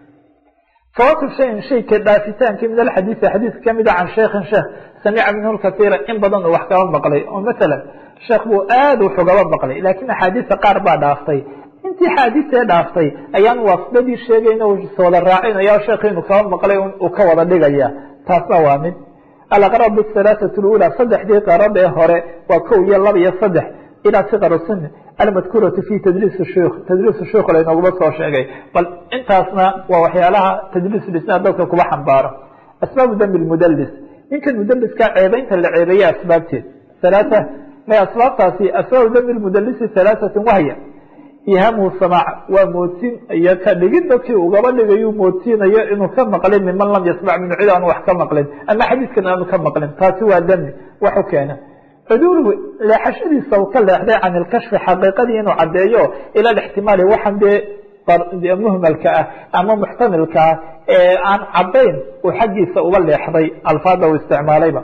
fawatu shayin shayka dhaafitaankii min alxadiisi xadiis kamida can sheikhin sheekh samica minhu lkasiira in badan uu wax kaba maqlay oo masalan sheekh buu aad wax ugaba maqlay laakiin axaadiista qaar baa dhaaftay intii xaadiistee dhaaftay ayaan waasdadii sheegayna wada raacinaya sheekhi inuu kaba maqlay uu ka wada dhigaya taasna waa mid alaqrab halaaثat lula saddexdii qarab ee hore waa kow iyo laba iyo saddex ilaa sikar sini almadkuuratu fi tadriis shik tadriis shik laynoguma soo sheegay bal intaasna waa waxyaalaha tadriis isnaad dadka kuba xambaaro asbaabu dambi mudalis ninkan mudaliska ceebeynta la ceebeeye asbaabteed alaaa may asbaabtaasi asbaabu dambi mudalisi halaaثatin wahya ihaamhu samaac waa moodsin iyo ka dhigid dadkii ugaba dhigayu moodsiinayo inuu ka maqlin miman lam yasmac minhu cid aanu wax ka maqlin ama xadiiskan aanu ka maqlin taasi waa dami waxu keena cuduuluhu leexashadiisa uu ka leexday can ilkashfi xaqiiqadii inuu caddeeyo ila ixtimaali waxan dee muhmalka ah ama muxtamilka ah ee aan caddayn uu xaggiisa uga leexday alfaada uu isticmaalayba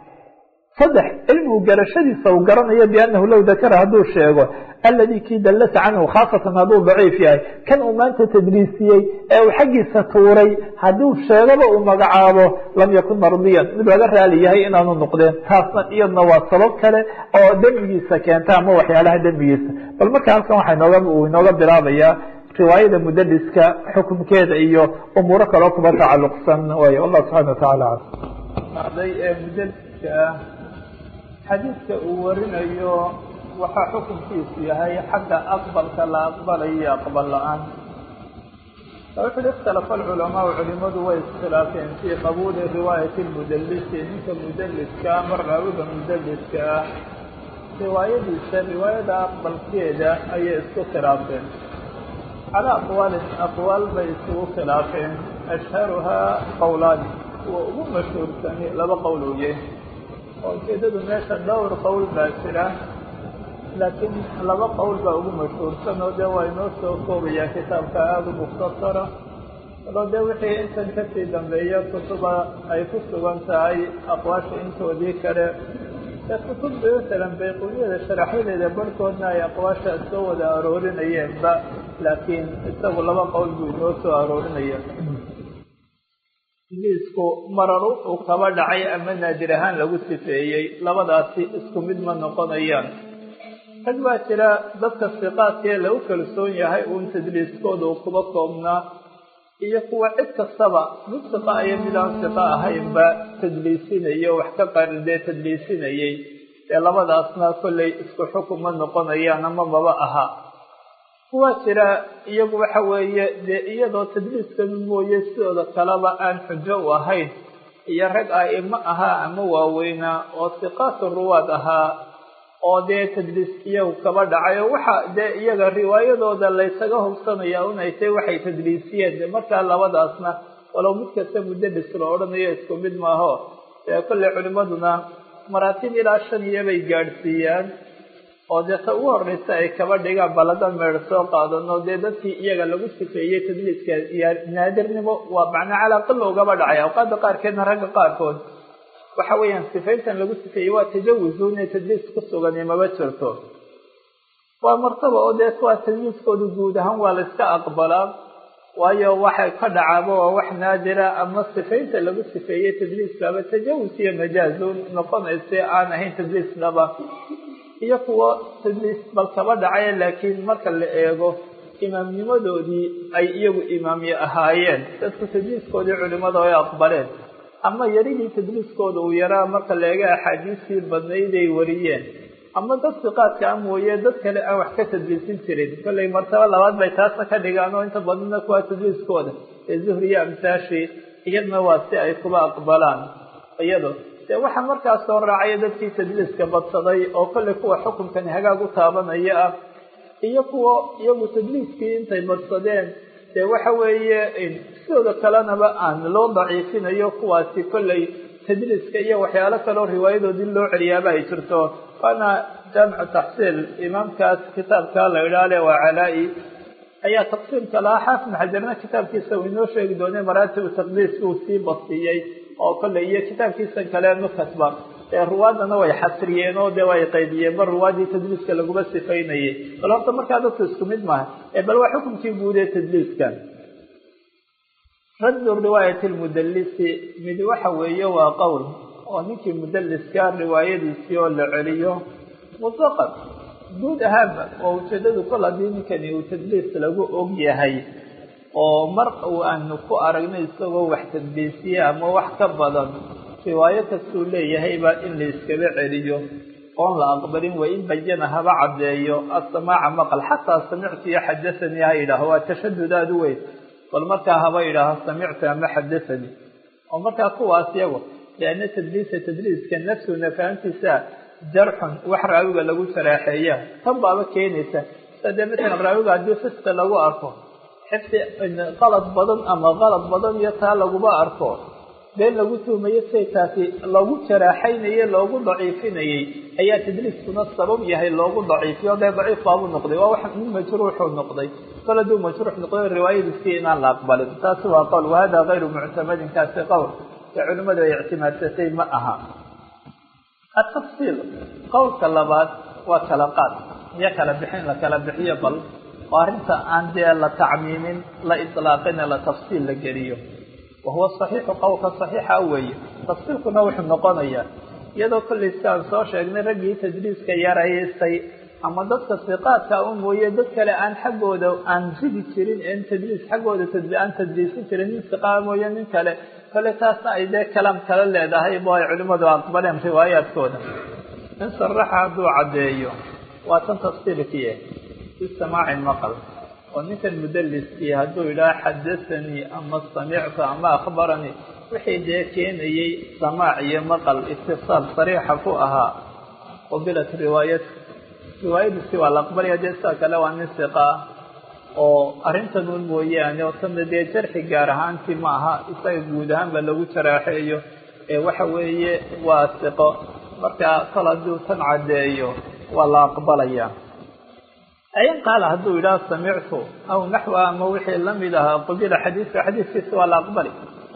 saddex cilmigu garashadiisa uu garanayo biannahu low dakara hadduu sheego aladi kii dallasa canhu khaasatan hadduu daciif yahay kan uu maanta tadriisiyey ee uu xaggiisa tuuray hadduu sheegaba uu magacaabo lam yakun mardiyan mid laga raali yahay inaanu noqdeen taasna iyadna waa sabab kale oo dembigiisa keenta ama waxyaalaha dembigiisa bal marka halkan waxaa inooga uu inooga bilaabayaa riwaayada mudaliska xukunkeeda iyo umuuro kaloo kuba tacaluqsan way wallah subxana watacaala ee mudaliska ah xadiidka uu warinayo waxaa xukunkiisu yahay xagga aqbalka la aqbalayo iyo aqbal la-aan wuxuui ikhtalafa alculamaau culimadu way iskhilaafeen fii qabuuli riwaayati lmudalisi ninka mudaliska mar raawiga mudaliska ah riwaayadiisa riwaayada aqbalkeeda ayay isku khilaafeen calaa aqwaalin aqwaal bay isugu khilaafeen ashharuhaa qowlaani kuwa ugu mashhuursani laba qowl uye oo ujeedadu meesha dhowr qowl baa jira laakiin laba qowl baa ugu mashhuursan oo dee waa inoo soo koobayaa kitaabka aada u mukhtasara aloo dee wixii intan kasii dambeeya kutuba ay ku sugan tahay aqwaasha intoodii kale ee kutubda masalan bayquniyada sharaxyadeeda barhkoodna ay aqwaasha soo wada aroorinayeenba laakiin isagu laba qowl buu inoo soo aroorinaya tadliisku marar uu kaba dhacay ama naadir ahaan lagu sifeeyey labadaasi isku mid ma noqonayaan rag baa jira dadka siqaadkee lagu kalsoon yahay uun tadliiskooda uu kuba koobnaa iyo kuwa cid kastaba mid siqa iyo mid aan siqa ahaynba tadliisinayo wax ka qaridee tadliisinayay dee labadaasna kollay isku xukun ma noqonayaan ama maba aha kuwaa jira iyagu waxa weeye dee iyadoo tadliiskanu mooye sidooda kaleba aan xujo u ahayn iyo rag a'imo ahaa ama waaweynaa oo siqaatu ruwaad ahaa oo dee tadliis iyagu kaba dhacay oo waxa dee iyaga riwaayadooda laysaga hubsanaya unay tay waxay tadliisiyeen de markaa labadaasna walow mid kasta muddalis la odhanayo isku mid maaho dee kolley culimaduna maraatib ilaa shan iyo bay gaadhsiiyaan oo dee ta ugu horreysa ay kaba dhigaan baladan meer soo qaadano dee dadkii iyaga lagu sifeeyey tadliiska iyo naadirnimo waa macnaa calaaqila ugaba dhacay awqaada qaarkeedna ragga qaarkood waxa weeyaan sifayntan lagu sifeeyey waa tajawuzu inay tadliis ku sugan maba jirto waa martaba oo dee kuwaa tadliiskooda guud ahaan waa la iska aqbalaa waayo waxay ka dhacaaba waa wax naadira ama sifaynta lagu sifeeyey tadliiskaba tajawus iyo majaazun noqonaysa aan ahayn tadliis dhaba iyo kuwo tadliis bal kaba dhacay laakiin marka la eego imaamnimadoodii ay iyagu imaamye ahaayeen dadku tadliiskoodii culimada ay aqbaleen ama yaridii tadliiskooda uu yaraa marka la eega axaadiistii badnayd ay wariyeen ama dad siqaadka a mooye dad kale aan wax ka tadliisin jirin kollay martaba labaad bay taasna ka dhigaan oo inta badana kuwaa tadliiskooda ee zuhriya amsaashii iyadna waa si ay kuba aqbalaan iyado dee waxaa markaas soo raacaya dadkii tadliiska badsaday oo kollay kuwa xukunkani hagaag u taabanaya ah iyo kuwa iyagu tadliiskii intay badsadeen dee waxa weeye sidooda kalenaba aan loo daciifinayo kuwaasi kollay tadliiska iyo waxyaalo kaleo riwaayadoodii loo celiyaaba ay jirto waana jaamicu taxsiil imaamkaas kitaabka la idhaale waa calaa-i ayaa taqsiimka lahaa xaafid xajarna kitaabkiisa uu inoo sheegi doonay maraatibu taqdiis uu sii bastiyey oo kolley iyo kitaabkiisan kale nukasba ee ruwaadana way xasriyeen oo dee way qaydiyeen bal ruwaadii tadliiska laguma sifaynayay bal horta markaa dadku isku mid maaha ee bal waa xukunkii guud ee tadliiska raddu riwaayati lmudalisi mid waxa weeye waa qowl oo ninkii mudaliska riwaayadiisii oo la celiyo mutlaqan guud ahaanba oo ujeedadu kol haddii ninkani uu tadliis lagu og yahay oo mar uu aanu ku aragno isagoo wax tadliisiye ama wax ka badan riwaayo kastuu leeyahayba in la iskaba celiyo oon la aqbalin wa in bayana haba caddeeyo asamaaca maqal xataa samictu iyo xadahanii ha yidhaaho waa tashadud aada u weyn bal markaa haba yidhaaho samictu ama xadahanii oo markaa kuwaas yago lianna tadliisa tadliiska nafsuna fahamtiisa jarxun wax raawiga lagu saraaxeeya tan baaba keenaysa sadee matalan raawiga haddii fiska lagu arko xifdi qalad badan ama qalad badan iyo taa laguma arko been lagu tuumayo siay taasi loogu jaraaxaynayey loogu daciifinayey ayaa tadliiskuna sabab yahay loogu daciifiyo dee daciif baabuu noqday waa wax min majruuxuu noqday kol hadduu majruux noqday riwaayadiisii inaan la aqbalin taasi waa qowl wahada kayru muctamadin kaasi qowl ee culimmadu ay ictimaadsatay ma aha atafsiil qowlka labaad waa kala qaad iyo kala bixin la kala bixiyo bal oo arrinta aan dee la tacmiimin la itlaaqin ee la tafsiil la geliyo wahuwa saxiixu qowlka saxiixa weeye tafsiilkuna wuxuu noqonayaa iyadoo kollay si aan soo sheegnay raggii tadliiska yaraystay ama dadka siqaadka u mooye dad kale aan xaggooda aan ridi jirin en tadliis xaggooda aan tadliisin jirin nin siqaa mooye nin kale kole taasna ay dee kalaam kala leedahay bo ay culimmadu aqbaleen riwaayaadkooda in saraxa hadduu caddeeyo waa tan tafsiilkiie bisamaaci maqal oo ninkan mudaliskii hadduu yidhaha xadahanii ama samictu ama akhbaranii wixii dee keenayey samaac iyo maqal itisaal sariixa ku ahaa qubilat riwaayat riwaayadiisi waa la aqbalaya dee sidaa kale waa nin siqa ah oo arrintan un mooyaane oo tana dee jarxi gaar ahaantii ma aha isaga guud ahaanba lagu jaraaxeeyo ee waxa weeye waa siqo marka kol hadduu tan caddeeyo waa la aqbalaya ayn qaala hadduu yidhaha samictu aw naxwa ama wixii lamid ahaa qubila xadiiska xadiiskiisa waa la aqbali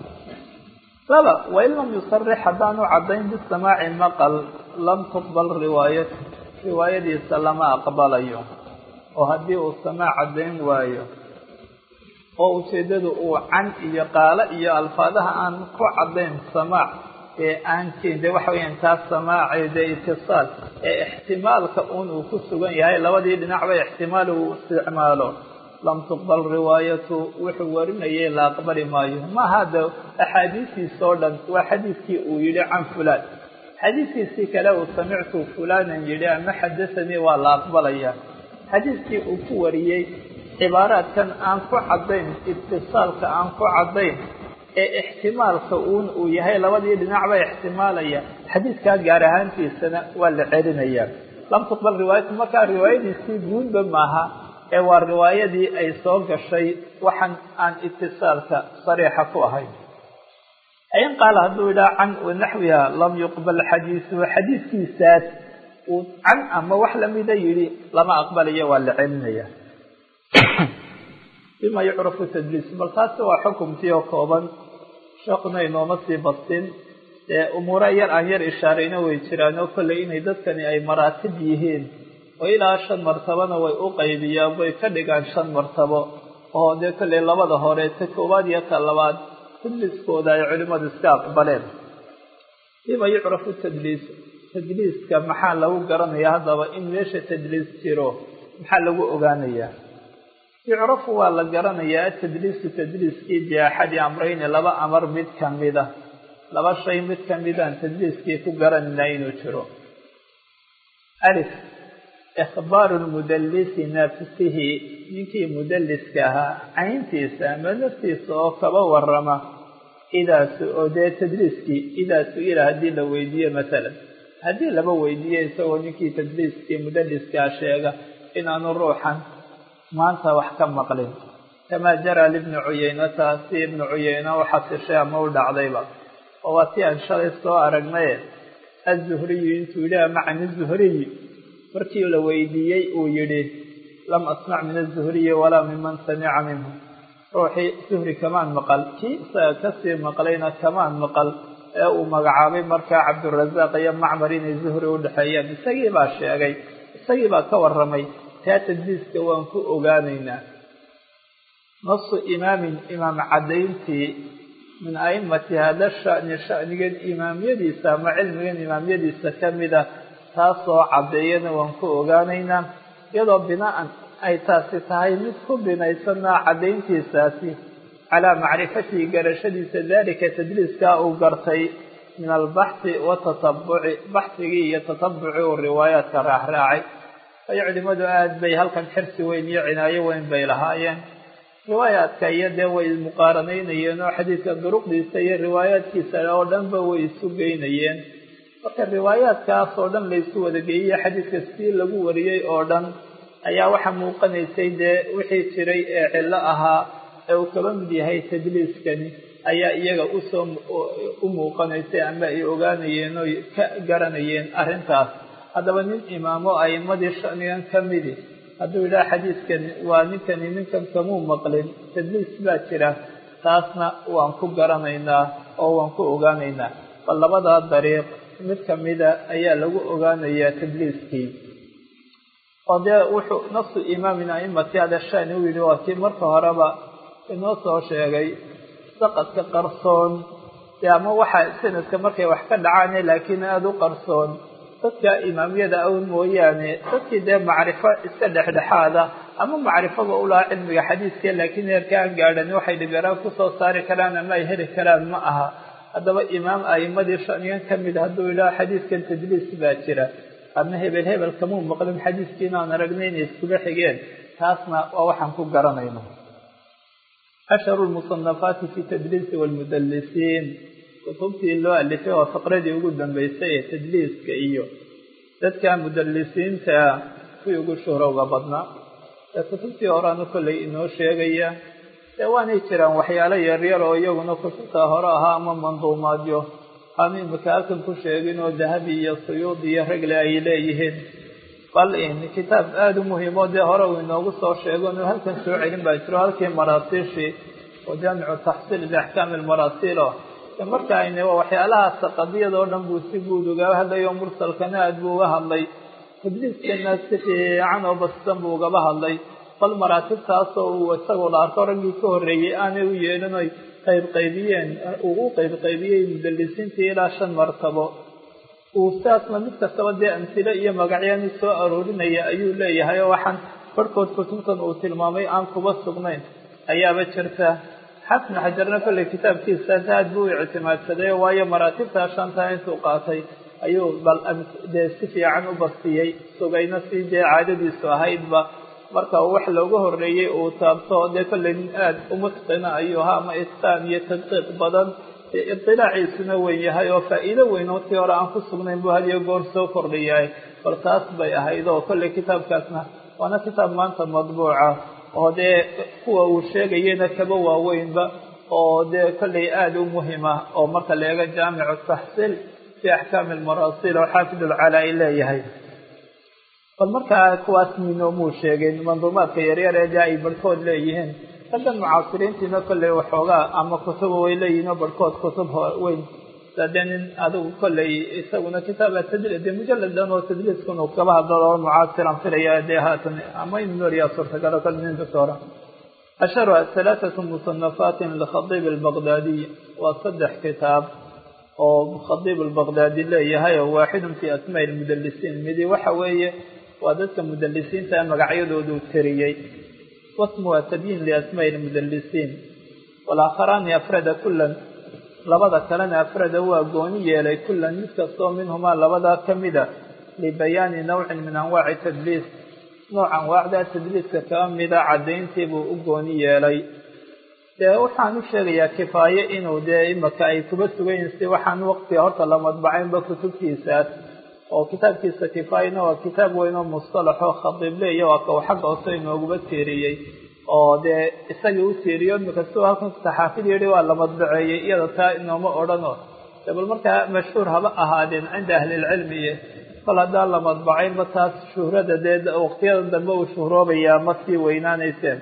laba wain lam yusarix haddaanu caddayn bisamaaci maqal lam tuqbal riwaayat riwaayadiisa lama aqbalayo oo haddii uu samaac caddayn waayo oo ujeeddadu uu can iyo qaalo iyo alfaadaha aan ku caddayn samaac ee aan de waxa weeyaan taas samaace dee itisaal ee ixtimaalka un uu ku sugan yahay labadii dhinacba ixtimaal uu isticmaalo lam tuqbal riwaayatu wuxuu warinayay la aqbali maayo maaha de axaadiistiisa oo dhan waa xadiidkii uu yidhi can fulaan xadiidkiisii kale uu samictu fulanan yidhi ama xadahanii waa la aqbalaya xadiidkii uu ku wariyey cibaaraadkan aan ku caddayn itisaalka aan ku caddayn ee ixtimaalka uun uu yahay labadii dhinacba ixtimaalaya xadiidkaa gaar ahaantiisana waa la celinaya lam tuqbal riwaayatu markaa riwaayadiisii guudba maaha ee waa riwaayadii ay soo gashay waxan aan itisaalka sariixa ku ahayn in qaala hadduu idhaha can wanaxwiha lam yuqbal xadiisuhu xadiidkiisaas uu can ama wax lamida yidhi lama aqbalayo waa la celinaya bima yucrafu tadliis bal taasi waa xukumkii oo kooban sheekuna inooma sii bastin ee umuura yar aan yar ishaarayna way jiraan oo kolley inay dadkani ay maraatib yihiin oo ilaa shan martabona way u qaybiyaan way ka dhigaan shan martabo oo dee kolley labada hore ta koowaad iyo ta labaad tadliiskooda ay culimadu iska aqbaleen bima yucrafu tadliis tadliiska maxaa lagu garanaya haddaba in meesha tadliis jiro maxaa lagu ogaanayaa yucrafu waa la garanayaa atadliisu tadliiskii biaxadi amrayni laba amar mid kamida laba shay mid kamidaan tadliiskii ku garanayna inuu jiro alif ikhbaaru lmudallisi nafsihi ninkii mudalliska ahaa cayntiisa ama naftiisa oo kaba warama idaas oo dee tadliiskii idaa su-ila haddii la weydiiyo masalan haddii laba weydiiyo isagoo ninkii tadliiskii mudalliskaa sheega inaanu ruuxan maanta wax ka maqlin kamaa jaraa libni cuyeynata si ibnu cuyeyna u xasishay ama u dhacdayba oo waa si aan shalay soo aragnaye azuhriyu intuu yidhi ama can izuhriyi markii la weydiiyey uu yidhi lam asmac min azuhriyi walaa miman samica minhu ruuxii zuhri kamaan maqal kii isaga kasii maqlayna kamaan maqal ee uu magacaabay markaa cabdurasaaq iyo macmar inay zuhri u dhexeeyaan isagii baa sheegay isagii baa ka warramay taa tadliiska waan ku ogaanaynaa nasu imaamin imaam caddayntii min a'immati hada shani shanigan imaamyadiisa ama cilmigan imaamyadiisa ka mida taasoo caddeeyana waan ku ogaanaynaa iyadoo bina'an ay taasi tahay mid ku binaysanaa caddayntiisaasi calaa macrifatihi garashadiisa dalika tadliiskaa uu gartay min albaxthi watatabuci baxhigii iyo tatabuci uu riwaayaadka raacraacay ayo culimadu aada bay halkan xirsi weyn iyo cinaayo weyn bay lahaayeen riwaayaadka iyo dee way muqaaranaynayeen oo xadiidka duruqdiisa iyo riwaayaadkiisa oo dhanba way isu geynayeen marka riwaayaadkaas oo dhan laysu wadageeyey xadiidka sidii lagu wariyey oo dhan ayaa waxaa muuqanaysay dee wixii jiray ee cillo ahaa ee uu kaba mid yahay tadliiskani ayaa iyaga usoo u muuqanaysay ama ay ogaanayeen oo ka garanayeen arrintaas haddaba nin imaamo a'imadii shanigan ka midi hadduu yidhaha xadiidkani waa ninkani ninkan kamuu maqlin tadliis baa jira taasna waan ku garanaynaa oo waan ku ogaanaynaa bal labadaa dariiq mid kamida ayaa lagu ogaanayaa tadliiskii oo dee wuxuu nafsu imaamin a'immati hada shani u yidhi waa kii marka horeba inoo soo sheegay saqadka qarsoon dee ama waxa sanadka markay wax ka dhacaane laakiin aada u qarsoon dadka imaamyada awn mooyaane dadkii dee macrifo iska dhexdhexaada ama macrifaba ulahaa cilmiga xadiiska laakiin heerka aan gaadhan waxay dhibiraan kusoo saari karaan ama ay heli karaan ma aha haddaba imaam a'imadii shanigan ka mid hadduu yidhaha xadiiskan tadliis baa jira ama hebel hebel kamuu maqlin xadiiskii inaan aragnay inay iskuba xigeen taasna waa waxaan ku garanayno ashharu lmusanafaati fi tadliisi waalmudallisiin kutubtii loo alifay waa faqradii ugu dambeysay ee tadliiska iyo dadka mudallisiinta kuwii ugu shuhrowga badnaa ee kutubtii horeanu kollay inoo sheegaya dee waanay jiraan waxyaalo yaryar oo iyaguna kutubta hore ahaa ama manduumaadyo aanu imika halkan ku sheegin oo dahabi iyo suyuud iyo regle ay leeyihiin bal in kitaab aada u muhiimo dee hore uu inoogu soo sheego inuu halkan soo celin baa jiro halkii maraasiishii oo jaamicu taxsiil biaxkaami lmaraasiilo marka ayna waxyaalahaas qadiyada oo dhan buu si guud uga hadlayo mursalkana aad buu uga hadlay tadliiskana si fiican oo basisan buu ugaba hadlay bal maraatibtaasoo uu isagoo la arko raggii ka horreeyey aanay u yeelin oy qayb qaybiyeen uu u qayb qaybiyey mudalisiintii ilaa shan martabo uu saasna mid kastaba dee amhilo iyo magacyaani soo aroorinaya ayuu leeyahay oo waxaan barhkood kutubtan uu tilmaamay aan kuba sugnayn ayaaba jirta xafn xajarna kolley kitaabkiisaas aad buu u ictimaadsaday waayo maraatibtaa shantaa intuu qaatay ayuu bal dee si fiican u bastiyey sugayna si dee caadadiisu ahaydba marka wax looga horreeyey uu taabto dee kolley nin aad umutqina ayuu ahaa ama itqaan iyo tadqiiq badan idilaaciisuna weyn yahay oo faa'iido weyn oo tii hore aan ku sugnayn buu hadiyo goor soo kordhiyahay bal taas bay ahayd oo kolley kitaabkaasna waana kitaab maanta madbuuca oo dee kuwa uu sheegayena kaba waaweynba oo dee kolley aada u muhima oo marka la eego jaamicu taxsiil fi axkaami almaraasil oo xaafid ulcalaa-i leeyahay bal markaa kuwaas minoomuu sheegin manduumaadka yaryar ee dee ay barhkood leeyihiin raggan mucaasiriintiina kolley waxoogaa ama kutuba way leeyihin oo barhkood kutub weyn dee nin adigu kolley isaguna kitaaba tadli dee mujaladan oo tadliiskun uu kaba hadlado oo mucaasiran filaya dee haatan ama in nooriyaa suurtagalo kale nin doctora asharu halaathatu musanafaatin likhadiib albaqdaadiy waa saddex kitaab oo khadiib albaqdaadi leeyahay oo waaxidun fi asmaa lmudalisiin midi waxa weeye waa dadka mudalisiinta magacyadoodu tiriyey wasmuha tabyiin liasmaa lmudalisiin walaaakharaani afrada kulan labada kalena afrada waa gooni yeelay kulan mid kastoo minhumaa labadaa ka mida libayaani nawcin min anwaaci tadliis nooc anwaacda tadliiska kaba mida caddayntiibuu u gooni yeelay dee waxaan u sheegayaa kifaaye inuu dee imaka ay kuba sugayiin si waxaan waqtiga horta la madbacaynba kutubtiisaas oo kitaabkiisa kifaayena waa kitaab weyn oo mustalaxoo khadiibleeya waa ka uu xagga hoose inooguba tiiriyey oo dee isagii u tiiriyo imika siuu halkan saxaafid yidhi waa la madbaceeyey iyada taa inooma odhano de bal markaa mashhuur haba ahaadeen cinda ahlilcilmiye kol haddaan la madbacaynba taas shuhrada dee waqtiyada dambe uu shuhroobayaa ma sii weynaanayseen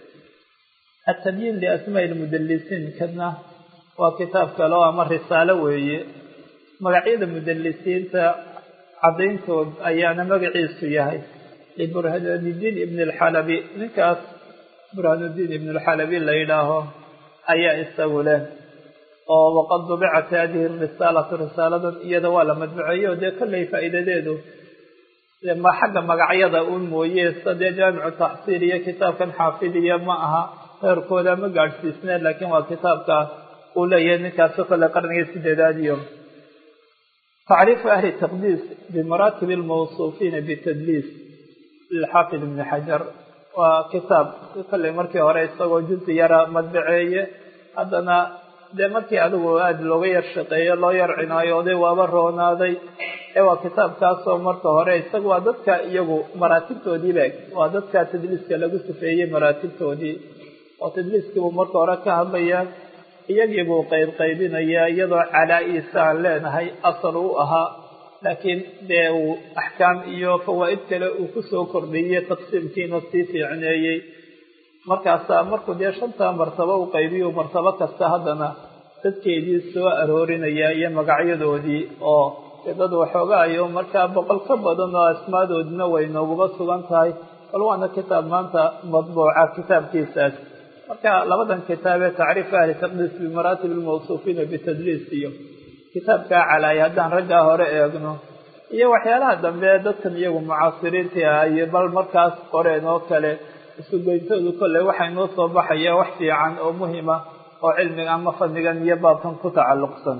atabyiin liasmaa lmudalisiin kadna waa kitaab kale oo ama risaalo weeye magacyada mudalisiinta caddayntood ayaana magaciisu yahay liburhaanuddiin ibn alxalabi ninkaas burhaanuddiin ibn alxalabi la yidhaaho ayaa isagu leh oo waqad dubicat hadihi risaalatu risaaladan iyada waa la madbuceeyo dee kolley faa'iidadeedu ma xagga magacyada un mooye sida dee jaamicu taxsiil iyo kitaabkan xaafidiya ma aha heerkooda ma gaadhsiisneen laakiin waa kitaabka uu leeyahay ninkaasi kolley qarnigii sideedaad iyo tacriifu ahli taqdiis bimaraatib almawsuufiina bitadliis lilxaafid ibni xajar waa kitaab kolley markii hore isagoo juzi yara madbaceeye haddana dee markii adigu aada looga yar shaqeeyo loo yar cinaayooday waaba roonaaday ee waa kitaabkaasoo marka hore isaga waa dadka iyagu maraatibtoodii be waa dadka tadliiska lagu sifeeyey maraatibtoodii oo tadliiskiibuu marka hore ka hadlayaa iyagiibuu qayb qaybinayaa iyadoo calaa-iisa aan leenahay asal u ahaa laakiin dee uu axkaam iyo fawaa'id kale uu kusoo kordhiyey taqsiimkiina sii fiicneeyey markaasaa markuu dee shantaa martabo u qaybiyo martabo kasta haddana dadkeedii soo aroorinaya iyo magacyadoodii oo dad waxoogaayo markaa boqol ka badan oo asmaadoodina way nooguba sugan tahay bal waana kitaab maanta madbuuca kitaabkiisaas marka labadan kitaab ee tacriif ahli taqdiis bimaraatib almawsuufiina bitadliis iyo kitaabkaa calaaya haddaan raggaa hore eegno iyo waxyaalaha dambe dadkan iyagu mucaasiriintii ah iyo bal markaas qoreen oo kale isugeyntoodu kolley waxay noo soo baxaya wax fiican oo muhima oo cilmiga ama fadnigan iyo baabkan ku tacalluqsan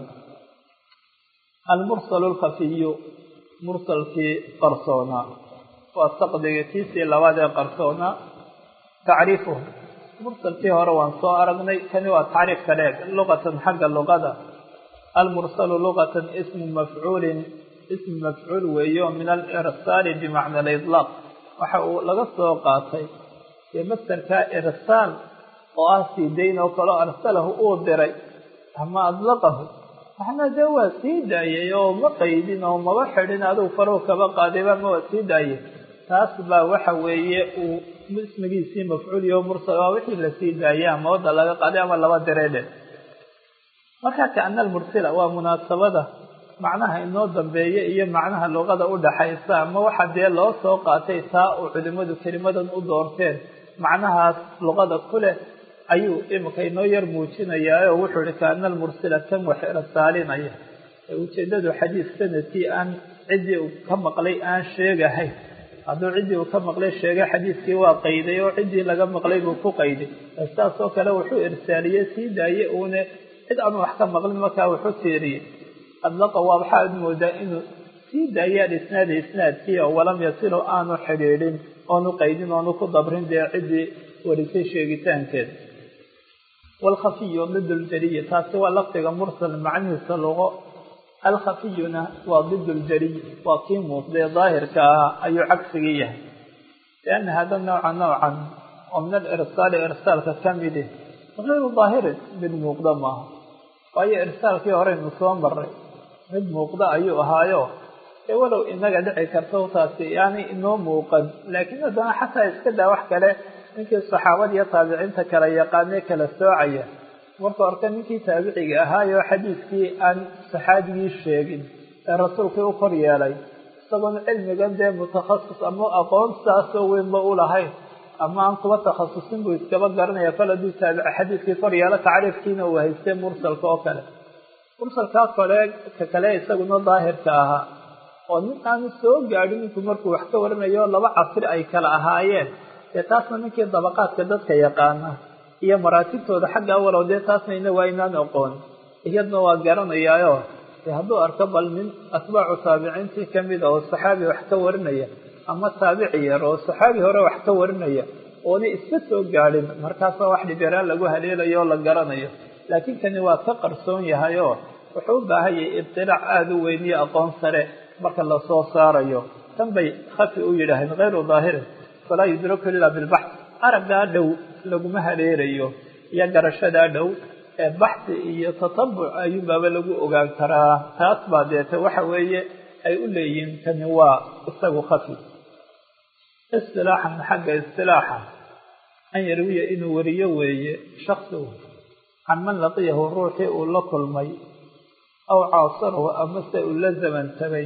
almursal alkhafiyu mursalkii qarsoonaa waa saqdiga kiisii labaad ee qarsoonaa tacriifuhu mursalkii hore waan soo aragnay kani waa tacriifka dheeg luqatan xagga luqada almursalu luqatan ismu mafcuulin ismu mafcuul weeye oo min alirsaali bimacna aliطlaaq waxa uu laga soo qaatay dee mastarka irsaal oo ah sii dayn oo kaleo arsalahu uu diray ama adlaqahu waxna dee waa sii daayay oo ma qaydin oo maba xidhin adigu faruhu kaba qaadayba ma waa sii daayay taas baa waxa weeye uu ismigiisii mafcuuliyo mursal waa wixii lasii daayay ama wadda laga qaaday ama laba diray dhe marka kaana almursila waa munaasabada macnaha inoo dambeeya iyo macnaha luqada u dhaxaysa ama waxa dee loo soo qaatay taa uu culimadu kelimadan u doorteen macnahaas luqada ku leh ayuu imika inoo yar muujinayaa oo wuxuu ihi kaana almursila kan wax irsaalinaya ujeedadu xadiis sanadkii aan ciddii uu ka maqlay aan sheegahayn hadduu ciddii uu ka maqlay sheegay xadiiskii waa qayday oo ciddii laga maqlay buu ku qayday saas oo kale wuxuu irsaaliyey sii daaye uune cid aan wax ka maqlin markaa wuxuu tiiriyey adlaqa waa waxaad moodaa inuu sii daayaan isnaada isnaadkii oo walam yasilu aanu xidhiidhin oonu qaydin oonu ku dabrin dee ciddii warisay sheegitaankeeda waalkhafiyu did ljariyi taasi waa lafdiga mursal macnihiisa luqo alkhafiyuna waa did ljariy waa kii muuqdee daahirka ahaa ayuu cagsigii yahay lianna hada nawca nawcan oo min alirsaali irsaalka ka midi hayru daahirin mid muuqda maaha waayo irsaalkii horeynu soo maray mid muuqda ayuu ahaayo ee walow inaga dhici karta taasi yaani inoo muuqan laakiin haddana xataa iska daa wax kale ninkii saxaabada iyo taabiciinta kala yaqaanee kala soocaya marka horka ninkii taabiciga ahaayo xadiiskii aan saxaabigii sheegin ee rasuulkii u kor yeelay isagoon cilmigan dee mutakhasis ama aqoon saasoo weynba u lahayn ama aan kuba takhasusin buu iskaba garanaya kol hadduu taabici xadiiskii kor yeelo tacriifkiina uu haystay mursalka oo kale mursalkaa kole ka kale isaguna daahirka ahaa oo nin aanu soo gaadhin ninku markuu wax ka waranayo laba casri ay kala ahaayeen dee taasna ninkii dabaqaadka dadka yaqaana iyo maraatibtooda xagga awalow dee taasna ina waa inaan aqoon iyadna waa garanayaayo dee hadduu arko bal nin atbaacu taabiciintii kamid a oo saxaabi wax ka warinaya ama taabici yar oo saxaabi hore wax ka warinaya oona iska soo gaadhin markaasa wax dhibiraan lagu haleelayo oo la garanayo laakiin kani waa ka qarsoon yahay oo wuxuu u baahan yahay ibtilaac aada u weyn iyo aqoon sare marka lasoo saarayo tan bay khafi u yidhaaheen hayru daahirin falaa yudraku ila bilbax araggaa dhow laguma haleerayo iyo garashadaa dhow ee baxsi iyo tatabuc ayuunbaaba lagu ogaan karaa taas baa deete waxa weeye ay u leeyihiin kani waa isagu khafi istilaaxan xagga istilaaxa an yarwiya inuu wariyo weeye shaksigu can man laqiyahu ruuxii uu la kulmay aw caasarahu amase uu la zamantabay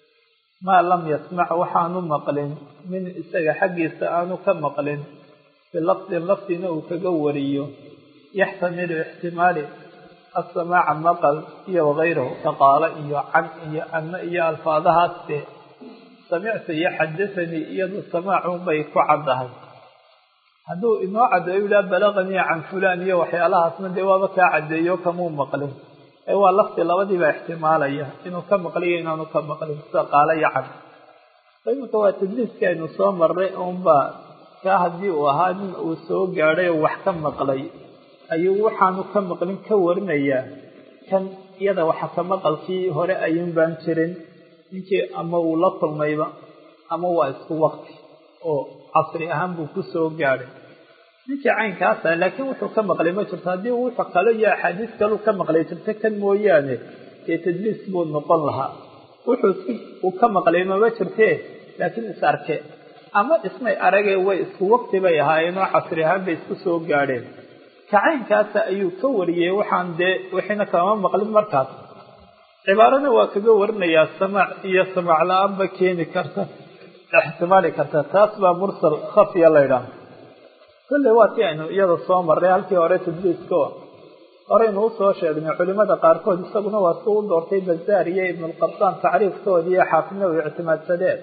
maa lam yasmac waxaanu maqlin min isaga xaggiisa aanu ka maqlin bilafdin lafdina uu kaga wariyo yaxtamilu ixtimaali asamaaca maqal iyo wagayrahu kaqaalo iyo can iyo anna iyo alfaadahaasde samicta iyo xadahanii iyadu samaacun bay ku caddahay hadduu inoo caddeeyo yidhaha balaqanii can fulaan iyo waxyaalahaasna dee waaba kaa caddeeyo kamuu maqlin ee waa lafdi labadiibaa ixtimaalaya inuu ka maqliyo inaanu ka maqlin sida qaalo iyo can iminka waa tadliiska aynu soo marray unbaa kaa haddii uu ahaa nin uu soo gaadhay oo wax ka maqlay ayuu waxaanu ka maqlin ka warinayaa kan iyada waxa ka maqalkii hore ayuun baan jirin ninkii ama uu la kulmayba ama waa isku wakti oo casri ahaan buu ku soo gaadhay ninkii caynkaasa laakiin wuxuu ka maqlay ma jirto haddii wuxuu kale iyo axaadiis kaleu ka maqlay jirto kan mooyaane dee tadliis buu noqon lahaa wuxuu si uu ka maqlay mama jirtee laakiin is arke ama ismay aragee way isku wakti bay ahaayeen oo casri ahaan bay isku soo gaadheen kacaynkaasa ayuu ka wariyey waxaan dee wixiina kama maqlin markaas cibaarana waa kaga warinayaa samaac iyo samaac la-aanba keeni karta ixtimaali karta taas baa mursal khafiya la ydhaha kolley waa ti aynu iyada soo marray halkii hore tadliisko horeynu usoo sheegnay culimada qaarkood isaguna waa si u doortay bazaar iyo ibnulqabdaan tacriifkoodii iyo xaafidna u ictimaadsadeen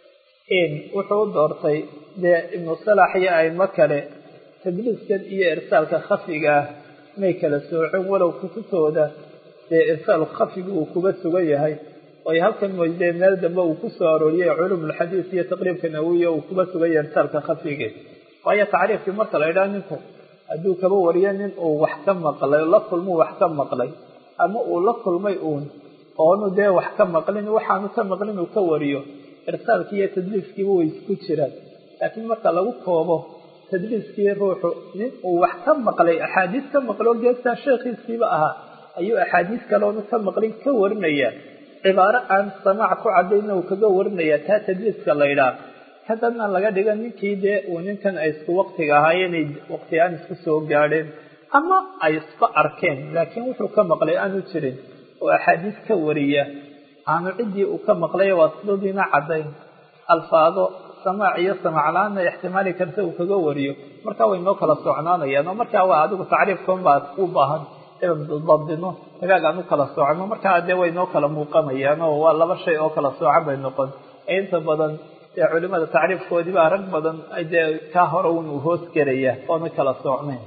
wuxuu u doortay dee ibnu salax iyo aimo kale tadliiskan iyo irsaalka khafiga ah may kala soocin walow kutubtooda dee irsaal khafiga uu kuga sugan yahay oy halkan moydee meel dambe uu ku soo arooriyey culumulxadiis iyo taqriibka nawiya uu kuga sugan yahay irsaalka khafige waayo tacriifkii marka la idhaha ninku hadduu kaba wariyo nin uu wax ka maqlay la kulmuu wax ka maqlay ama uu la kulmay uun oonu dee wax ka maqlin waxaanu ka maqlin uu ka wariyo irsaalkii iyo tadliiskiiba way isku jiraan laakiin marka lagu koobo tadliiskii ruuxu nin uu wax ka maqlay axaadiis ka maqlo geestaa sheekhiisiiba ahaa ayuu axaadiis kaleonu ka maqlin ka warinaya cibaaro aan samaac ku cadayna uu kaga warinaya taa tadliiska la ydhaah haddana laga dhiga ninkii dee uu ninkan ay isku waktiga ahaayeen ay waktigaan isku soo gaadheen ama ay isba arkeen laakiin wuxuu ka maqlay aanu jirin oo axaadiis ka wariya aanu ciddii uu ka maqlay waa sidadiina caddayn alfaado samaac iyo samaac la-aanna ixtimaali karta uu kaga wariyo markaa way noo kala socnaanayaan oo markaa waa adigu tacriifkan baa u baahan dabdino hagaag aan u kala soocno markaa dee way noo kala muuqanayaan oo waa laba shay oo kala soocan bay noqon inta badan dee culimada tacriifkoodii baa rag badan dee kaa hore un uu hoos gelaya oona kala soocnayn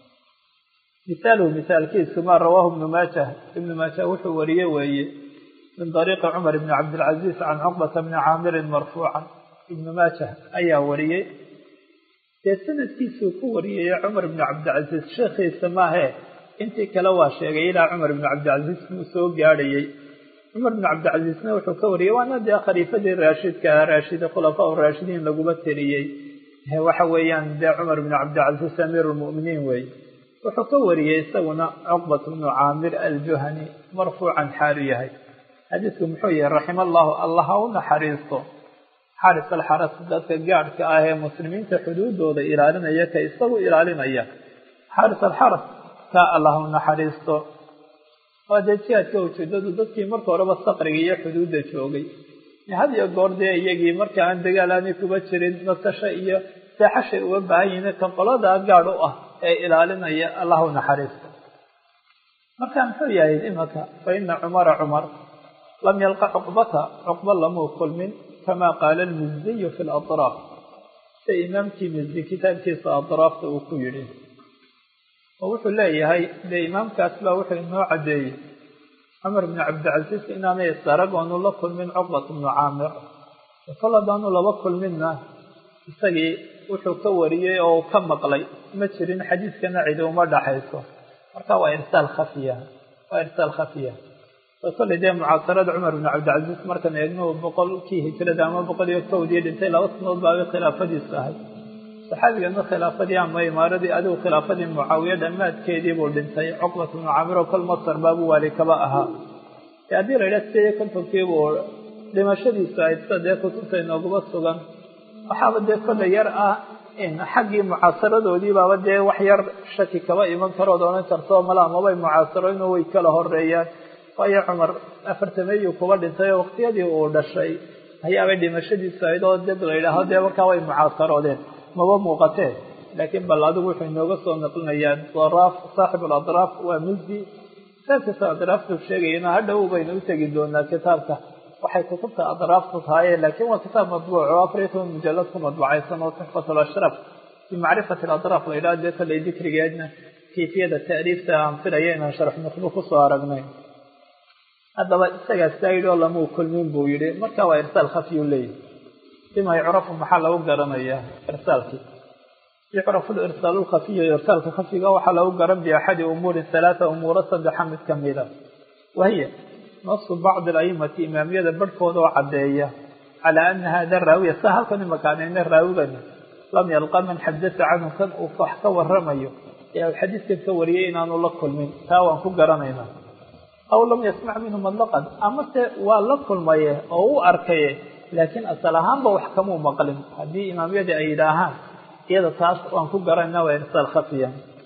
misaaluhu misaalkiisu maa rawaahu ibnu maajah ibnu maajah wuxuu wariye weeye min dariiqi cumar ibni cabdilcaziiz can cuqbata bni caamirin marfuucan ibnu maajah ayaa wariyey dee sanadkiisuu ku wariyay cumar ibni cabdilcaziiz sheekhiisa maahee intii kale waa sheegay ilaa cumar ibni cabdilcaziiz uu soo gaadhayey cumar ibni cabdilcaziizna wuxuu ka wariyey waana dee khaliifadii raashidka ahaa raashida khulafaa raashidiin laguma tiriyey waxa weeyaan dee cumar ibni cabdilcaziiz amiir lmu'miniin wey wuxuu ka wariyey isaguna cuqbat bnu caamir aljuhani marfuucan xaalu yahay xadiisku muxuu yahay raxima allahu allah ha u naxariisto xaris alxaras dadka gaadhka ah ee muslimiinta xuduudooda ilaalinaya ka isagu ilaalinaya xaris alxaras kaa allah u naxariisto waa dee jihaadka ujeedadu dadkii marka horeba saqriga iyo xuduudda joogay had iyo goor dee iyagii marka aan dagaal aanay kuba jirin nasasho iyo seexashay uga baahan yihiin kan qoladaa gaadh u ah ee ilaalinaya allah u naxariisto marka muxuu yahay imanka fa ina cumara cumar lam yalqa cuqbata cuqba lamuu kulmin kama qaala almizdiyu fi latraaf sida imaamkii mizdi kitaabkiisa atraafta uu ku yidhi oo wuxuu leeyahay dee imaamkaas baa wuxuu inoo caddeeyey cumar bni cabdilcasiis inaanay isarag oonu la kulmin cuqbat bnu caamir kol haddaanu laba kulminna isagii wuxuu ka wariyey oo ka maqlay ma jirin xadiiskana cidi uma dhaxayso marka waa irsaal khafiya waa irsaal khafiya kolley dee mucaasarada cumar bn cabdilcaziiz markaan eegno boqolkii hijrada ama boqol iyo kowdii dhintay laba sanood baabay khilaafadiisu ahay saxaabigana khilaafadii ama imaaradii adigu khilaafadii mucaawiya dhammaadkeedii buu dhintay cuqbat bnu camir oo kol masar baabu waali kaba ahaa e haddii la yidhaha sideed iyo kontonkiibuu dhimashadiisu ayd sida dee kutubta inooguma sugan waxaaba dee kolley yar ah in xaggii mucaasaradoodii baaba dee wax yar shaki kaba iman karood odhan karto mala mabay mucaasarooyno way kala horeeyaan waayo cumar afartameeyuu kuba dhintay oo waqtiyadii uu dhashay ayaabay dhimashadiisu ahayd oo dad la yidhaaho dee markaa way mucaasaroodeen maba muuqatee laakiin bal adigu wuxuu inooga soo naqlinayaa daraaf saaxib aladraaf waa mizdi kitaabkiisa adraaftu sheegayana hadhow baynu u tegi doonaa kitaabka waxay kutubta adraaftu tahaye laakiin waa kitaab madbuuc oo afar iyo toban mujalad ku madbucaysan oo tuxfat alashraf bimacrifati aladraaf la yidhaha dee kolley dikrigeedna kayfiyada ta'riifta aan filaya inaan sharx nuqbu kusoo aragnay haddaba isagaa saa yidhi oo lamuu kulmin buu yihi marka waa irsaal khafiyuu leeyahy bima yucrafu maxaa lagu garanayaa irsaalkii yucrafu lirsaalu lkhafiyu irsaalka khafiga waxaa lagu garan biaxadi umuurin halaata umuuro saddexa mid kamida wahiya nasu bacdi alaimati imaamiyada barhkooda oo caddeeya calaa ana hada raawiya sa halkan imakaanayna raawigani lam yalqa man xadasa canhu kan uu wax ka waramayo ee u xadiiskan ka wariyay inaanu la kulmin taa waan ku garanaynaa aw lam yasmac minhu madlaqan amase waa la kulmaye oo u arkaye laakiin asal ahaanba wax kamuu maqlin haddii imaamyadii ay yidhaahaan iyada taas waan ku garanayna waa irsaal khafiya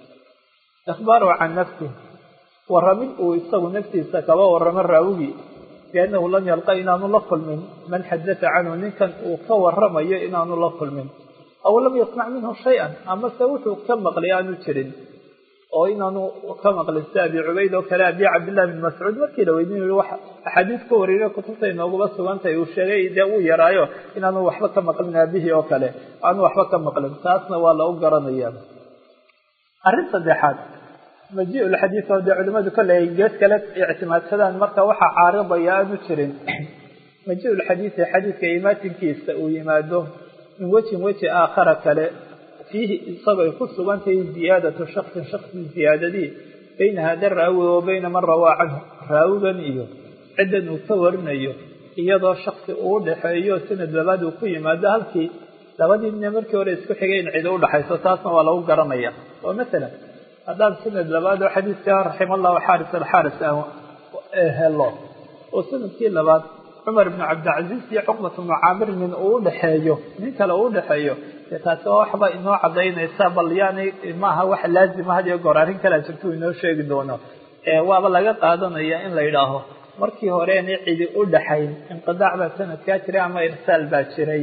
ikhbaaru can nafsi warramid uu isagu naftiisa kaba warramo raawigii biannahu lam yalqa inaanu la kulmin man xadasa canhu ninkan uu ka waramayo inaanu la kulmin aw lam yasmac minhu shay-an amase wuxuu ka maqlay aanu jirin oo inaanu ka maqlin sida abi cubayd oo kale abi cabdillahi bin mascuud markii la weydiin yihi wax axaadiis ka wariyay kutubta inooguma sugantahay uu sheegay dee uu yaraayo inaanu waxba ka maqlin aabihii oo kale aanu waxba ka maqlin taasna waa lagu garanaya arrin saddexaad maji lxadiis oo dee culimadu kolley gees kale ictimaadsadaan marka waxaa caaridaya aanu jirin maji lxadiisi xadiiska imaatinkiisa uu yimaado min wejin weji aakhara kale fiihi isagoo ay ku sugan tahay ziyaadatu shaksin shaksi ziyaadadii bayna hada raawi wa bayna man rawaa canhu raawigan iyo ciddan uu ka warinayo iyadoo shaksi uu dhexeeyo sanad labaad uu ku yimaado halkii labadii nin markii hore isku xigay in cidi udhaxayso taasna waa lagu garanaya oo masalan haddaan sanad labaad oo xadiiska raxima allahu xaaris alxaaris aan helo oo sanadkii labaad cumar ibnu cabdilcaziiz iyo cuqbat ibnu caamir nin uu udhexeeyo nin kale uu udhexeeyo dee taasi waa waxba inoo cadaynaysa bal yani maaha wax laazima had iyo goor arrin kalea jirta uu inoo sheegi doono waaba laga qaadanaya in la yidhaaho markii horeena cidi u dhaxayn inqidaac baa sanadkaa jiray ama irsaal baa jiray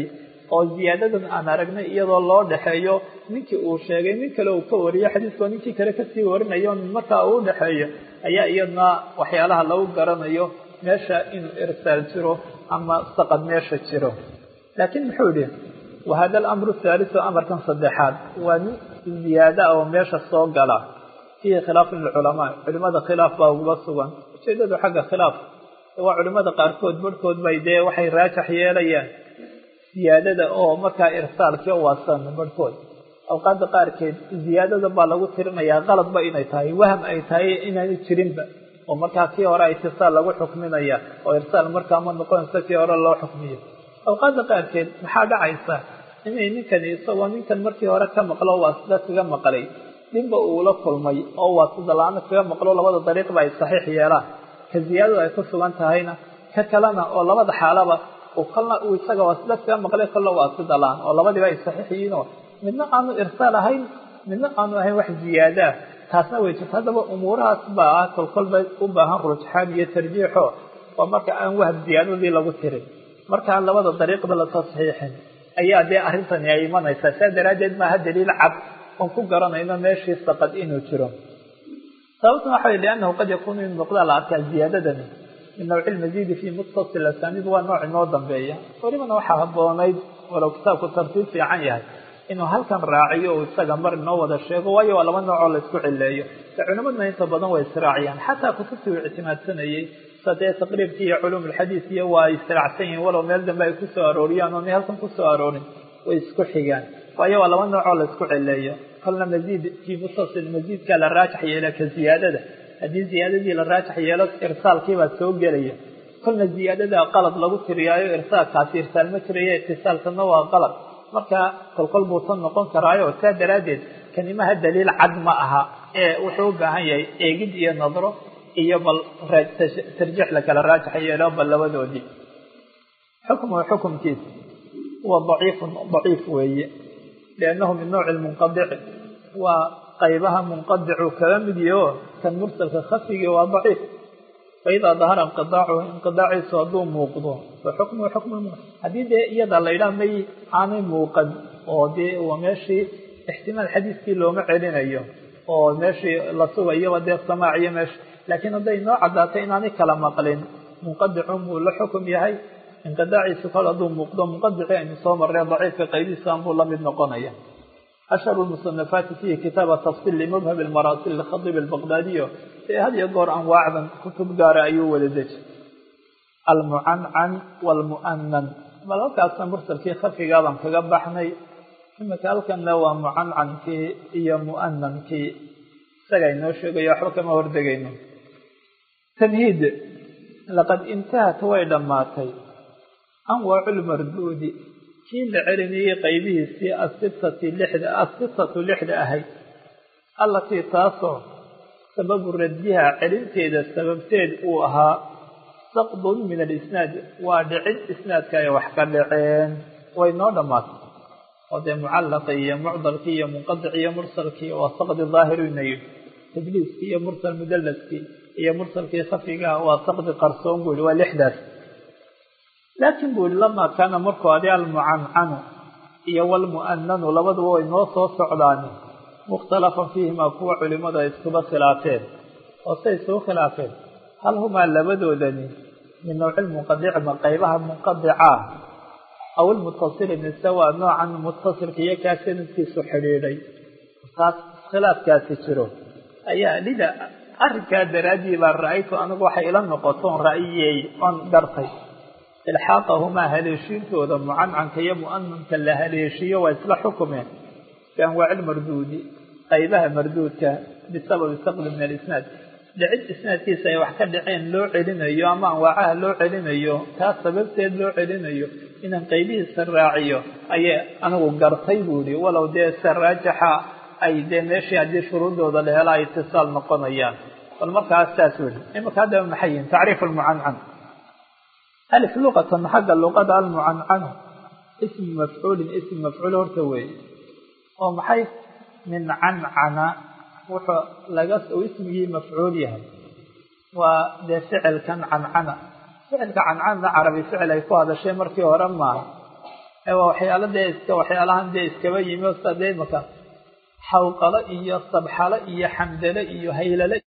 oo ziyaadadan aan aragnay iyadoo loo dhexeeyo ninkii uu sheegay nin kale uu ka wariyo xadiiskoo ninkii kale kasii warinayo markaa uu dhexeeyo ayaa iyadna waxyaalaha lagu garanayo meesha inuu irsaal jiro ama saqad meesha jiro laakiin muxuu yihi wahada alamru thaalisu amarkan saddexaad waa nin ziyaada oo meesha soo gala fiihi khilaafun lilculamaa culimada khilaaf baa uguba sugan ujeedadu xagga khilaaf waa culimada qaarkood barhkood bay dee waxay raajax yeelayaan ziyaadada oo markaa irsaalkii u waasan barhkood awqaada qaarkeed ziyaadada baa lagu tirinayaa qaladba inay tahay waham ay tahay inaanu jirinba oo markaa kii hore itisaal lagu xukminaya oo irsaal markaa ma noqonaysa kii hore loo xukmiyo awqaada qaarkeed maxaa dhacaysa inay ninkani isagoo ninkan markii hore ka maqlo waasida kaga maqlay ninba uula kulmay oo waasida la-aana kaga maqlo labada dariiqba ay saxiix yeelaan ka ziyaadadu ay ku sugan tahayna ka kalena oo labada xaalaba kolna uu isaga waasida kaga maqlay kolna waasida la-aan oo labadiiba ay saxiix yihiinoo midna aanu irsaal ahayn midna aanu ahayn wax ziyaadaa taasna way jirta haddaba umuurahaas baa ah kolkolba u baahan rujxaan iyo tarjiixo oo marka aan wahab ziyaadadii lagu tirin markaan labada dariiqba la tasxiixin ayaa dee arrintani ay imanaysaa saa daraaddeed maaha daliil cad oon ku garanayno meeshii saqad inuu jiro sababtuna waxa way liannahu qad yakuunu in noqdaa la arkaa ziyaadadani min nawci lmasiidi fii muttasil asaaniid waa nooc inoo dambeeya welibana waxaa habboonayd walow kitaabku tartiib fiican yahay inuu halkan raaciyo uu isaga mar inoo wada sheego waayo waa laba noocoo laysku cileeyo de culimadna inta badan way israaciyaan xataa kutubtii uu ictimaadsanayey sadee taqriibkii iyo culuum alxadiis iyo waa ay israacsan yihiin walow meel dambe ay kusoo arooriyaan oonay halkan kusoo aroorin way isku xigaan waayo waa laba noocoo laysku cileeyo kolna masiid fii mutasil masiidkaa la raajax yeela ka ziyaadada haddii ziyaadadii la raajax yeelo irsaalkiibaa soo gelaya kolna ziyaadada qalad lagu tiriyaayo irsaalkaasi irsaal ma jiraya itisaalkana waa qalad marka kolkol buu tan noqon karaayo saa daraaddeed kanimaha daliil cad ma aha ee wuxuu u baahan yahay eegid iyo nadro iyo bal tarjiix lakala raajax yeelo bal labadoodii xukmuhu xukumkiisa huwa daciifun daciif weeye liannahu min nawci lmunqadici waa qaybaha munqadicu kaga mid yaho kan mursalka khafigii waa daciif faidaa dahara inqidaacuhu inqidaaciisu hadduu muuqdo fa xukmuhu xukmu haddii dee iyada la yidhaha may aanay muuqan oo dee waa meeshii ixtimaal xadiiskii looma celinayo oo meeshii la sugayaba dee samaac iyo meesha laakiin hadday noo caddaatay inaanay kala maqlin munqadicun buu la xukum yahay inqidaaciisu kol hadduu muuqdo munqadici aynu soo marreen daciifka qaydiisaan buu la mid noqonaya ashharu lmusanafaati fiihi kitaaba tafsil limubhab almaraasil likhadiib albaqdaadiyo ee had iyo goor anwaacdan kutub gaara ayuu wada deji almucancan waalmu'anan bal halkaasna mursalkii khafigaabaan kaga baxnay imika halkanna waa mucancankii iyo mu'anankii isaga inoo sheegayo waxba kama hordegayno tamhiid laqad intahat way dhammaatay anwaacu lmarduudi kii la celinayey qaybihiisii asitati lixda asitatu lixda ahayd allatii taasoo sababu raddiha celinteeda sababteed uu ahaa saqdun min alisnaad waa dhicin isnaadka ay wax ka dhaceen way noo dhammaatay oo dee mucallaqii iyo mucdalkii iyo munqadicii iyo mursalkii waa saqdi daahirina yidhi tajliiskii iyo mursal mudallaskii iyo mursalkii khafigaha waa saqdi qarsoon buu yihi waa lixdaas laakiin buu yihi lamaa kaana markuu adi almucancanu iyo walmu'ananu labaduba way noo soo socdaani mukhtalafan fiihimaa kuwa culimadu ay iskuba khilaafeen oo say isugu khilaafeen hal humaa labadoodani min nawci lmunqadici ma qaybaha munqadicaa aw ilmutasili mise waa noocan mutasilka iyo kaa sanadkiisu xidhiidhay taas iskhilaafkaasi jiro ayaa lida arrinkaa daraaddii baa ra-aytu anigu waxay ila noqotoon ra'yiyey oon gartay ilxaaqahumaa haleeshiintooda mucancanka iyo mu'ananka la haleeshiiyo waa isla xukumeen fi anwaaci lmarduudi qaybaha marduudka bisababi saqdi min alisnaad dhicid isnaadkiisa ay wax ka dhaceen loo celinayo ama anwaacaha loo celinayo taas sababteed loo celinayo inaan qaybihiisa raaciyo ayay anigu gartay buu yihi walow dee se raajaxa ay dee meeshii haddii shuruudooda la hela ay itisaal noqonayaan bal markaas saas weli imika haddaba maxay yihin tacriif almucancan alif luqatan xagga luqada almucancanu ismu mafcuulin ism mafcuul horta weeye oo maxay min cancana wuxuu laga uu ismigii mafcuul yahay waa dee ficilkan cancana ficilka cancanna carabi ficil ay ku hadashay markii hore maaha waa waxyaalo dee iska waxyaalahan dee iskaba yimi o sida dee imaka xawqalo iyo sabxalo iyo xamdale iyo haylale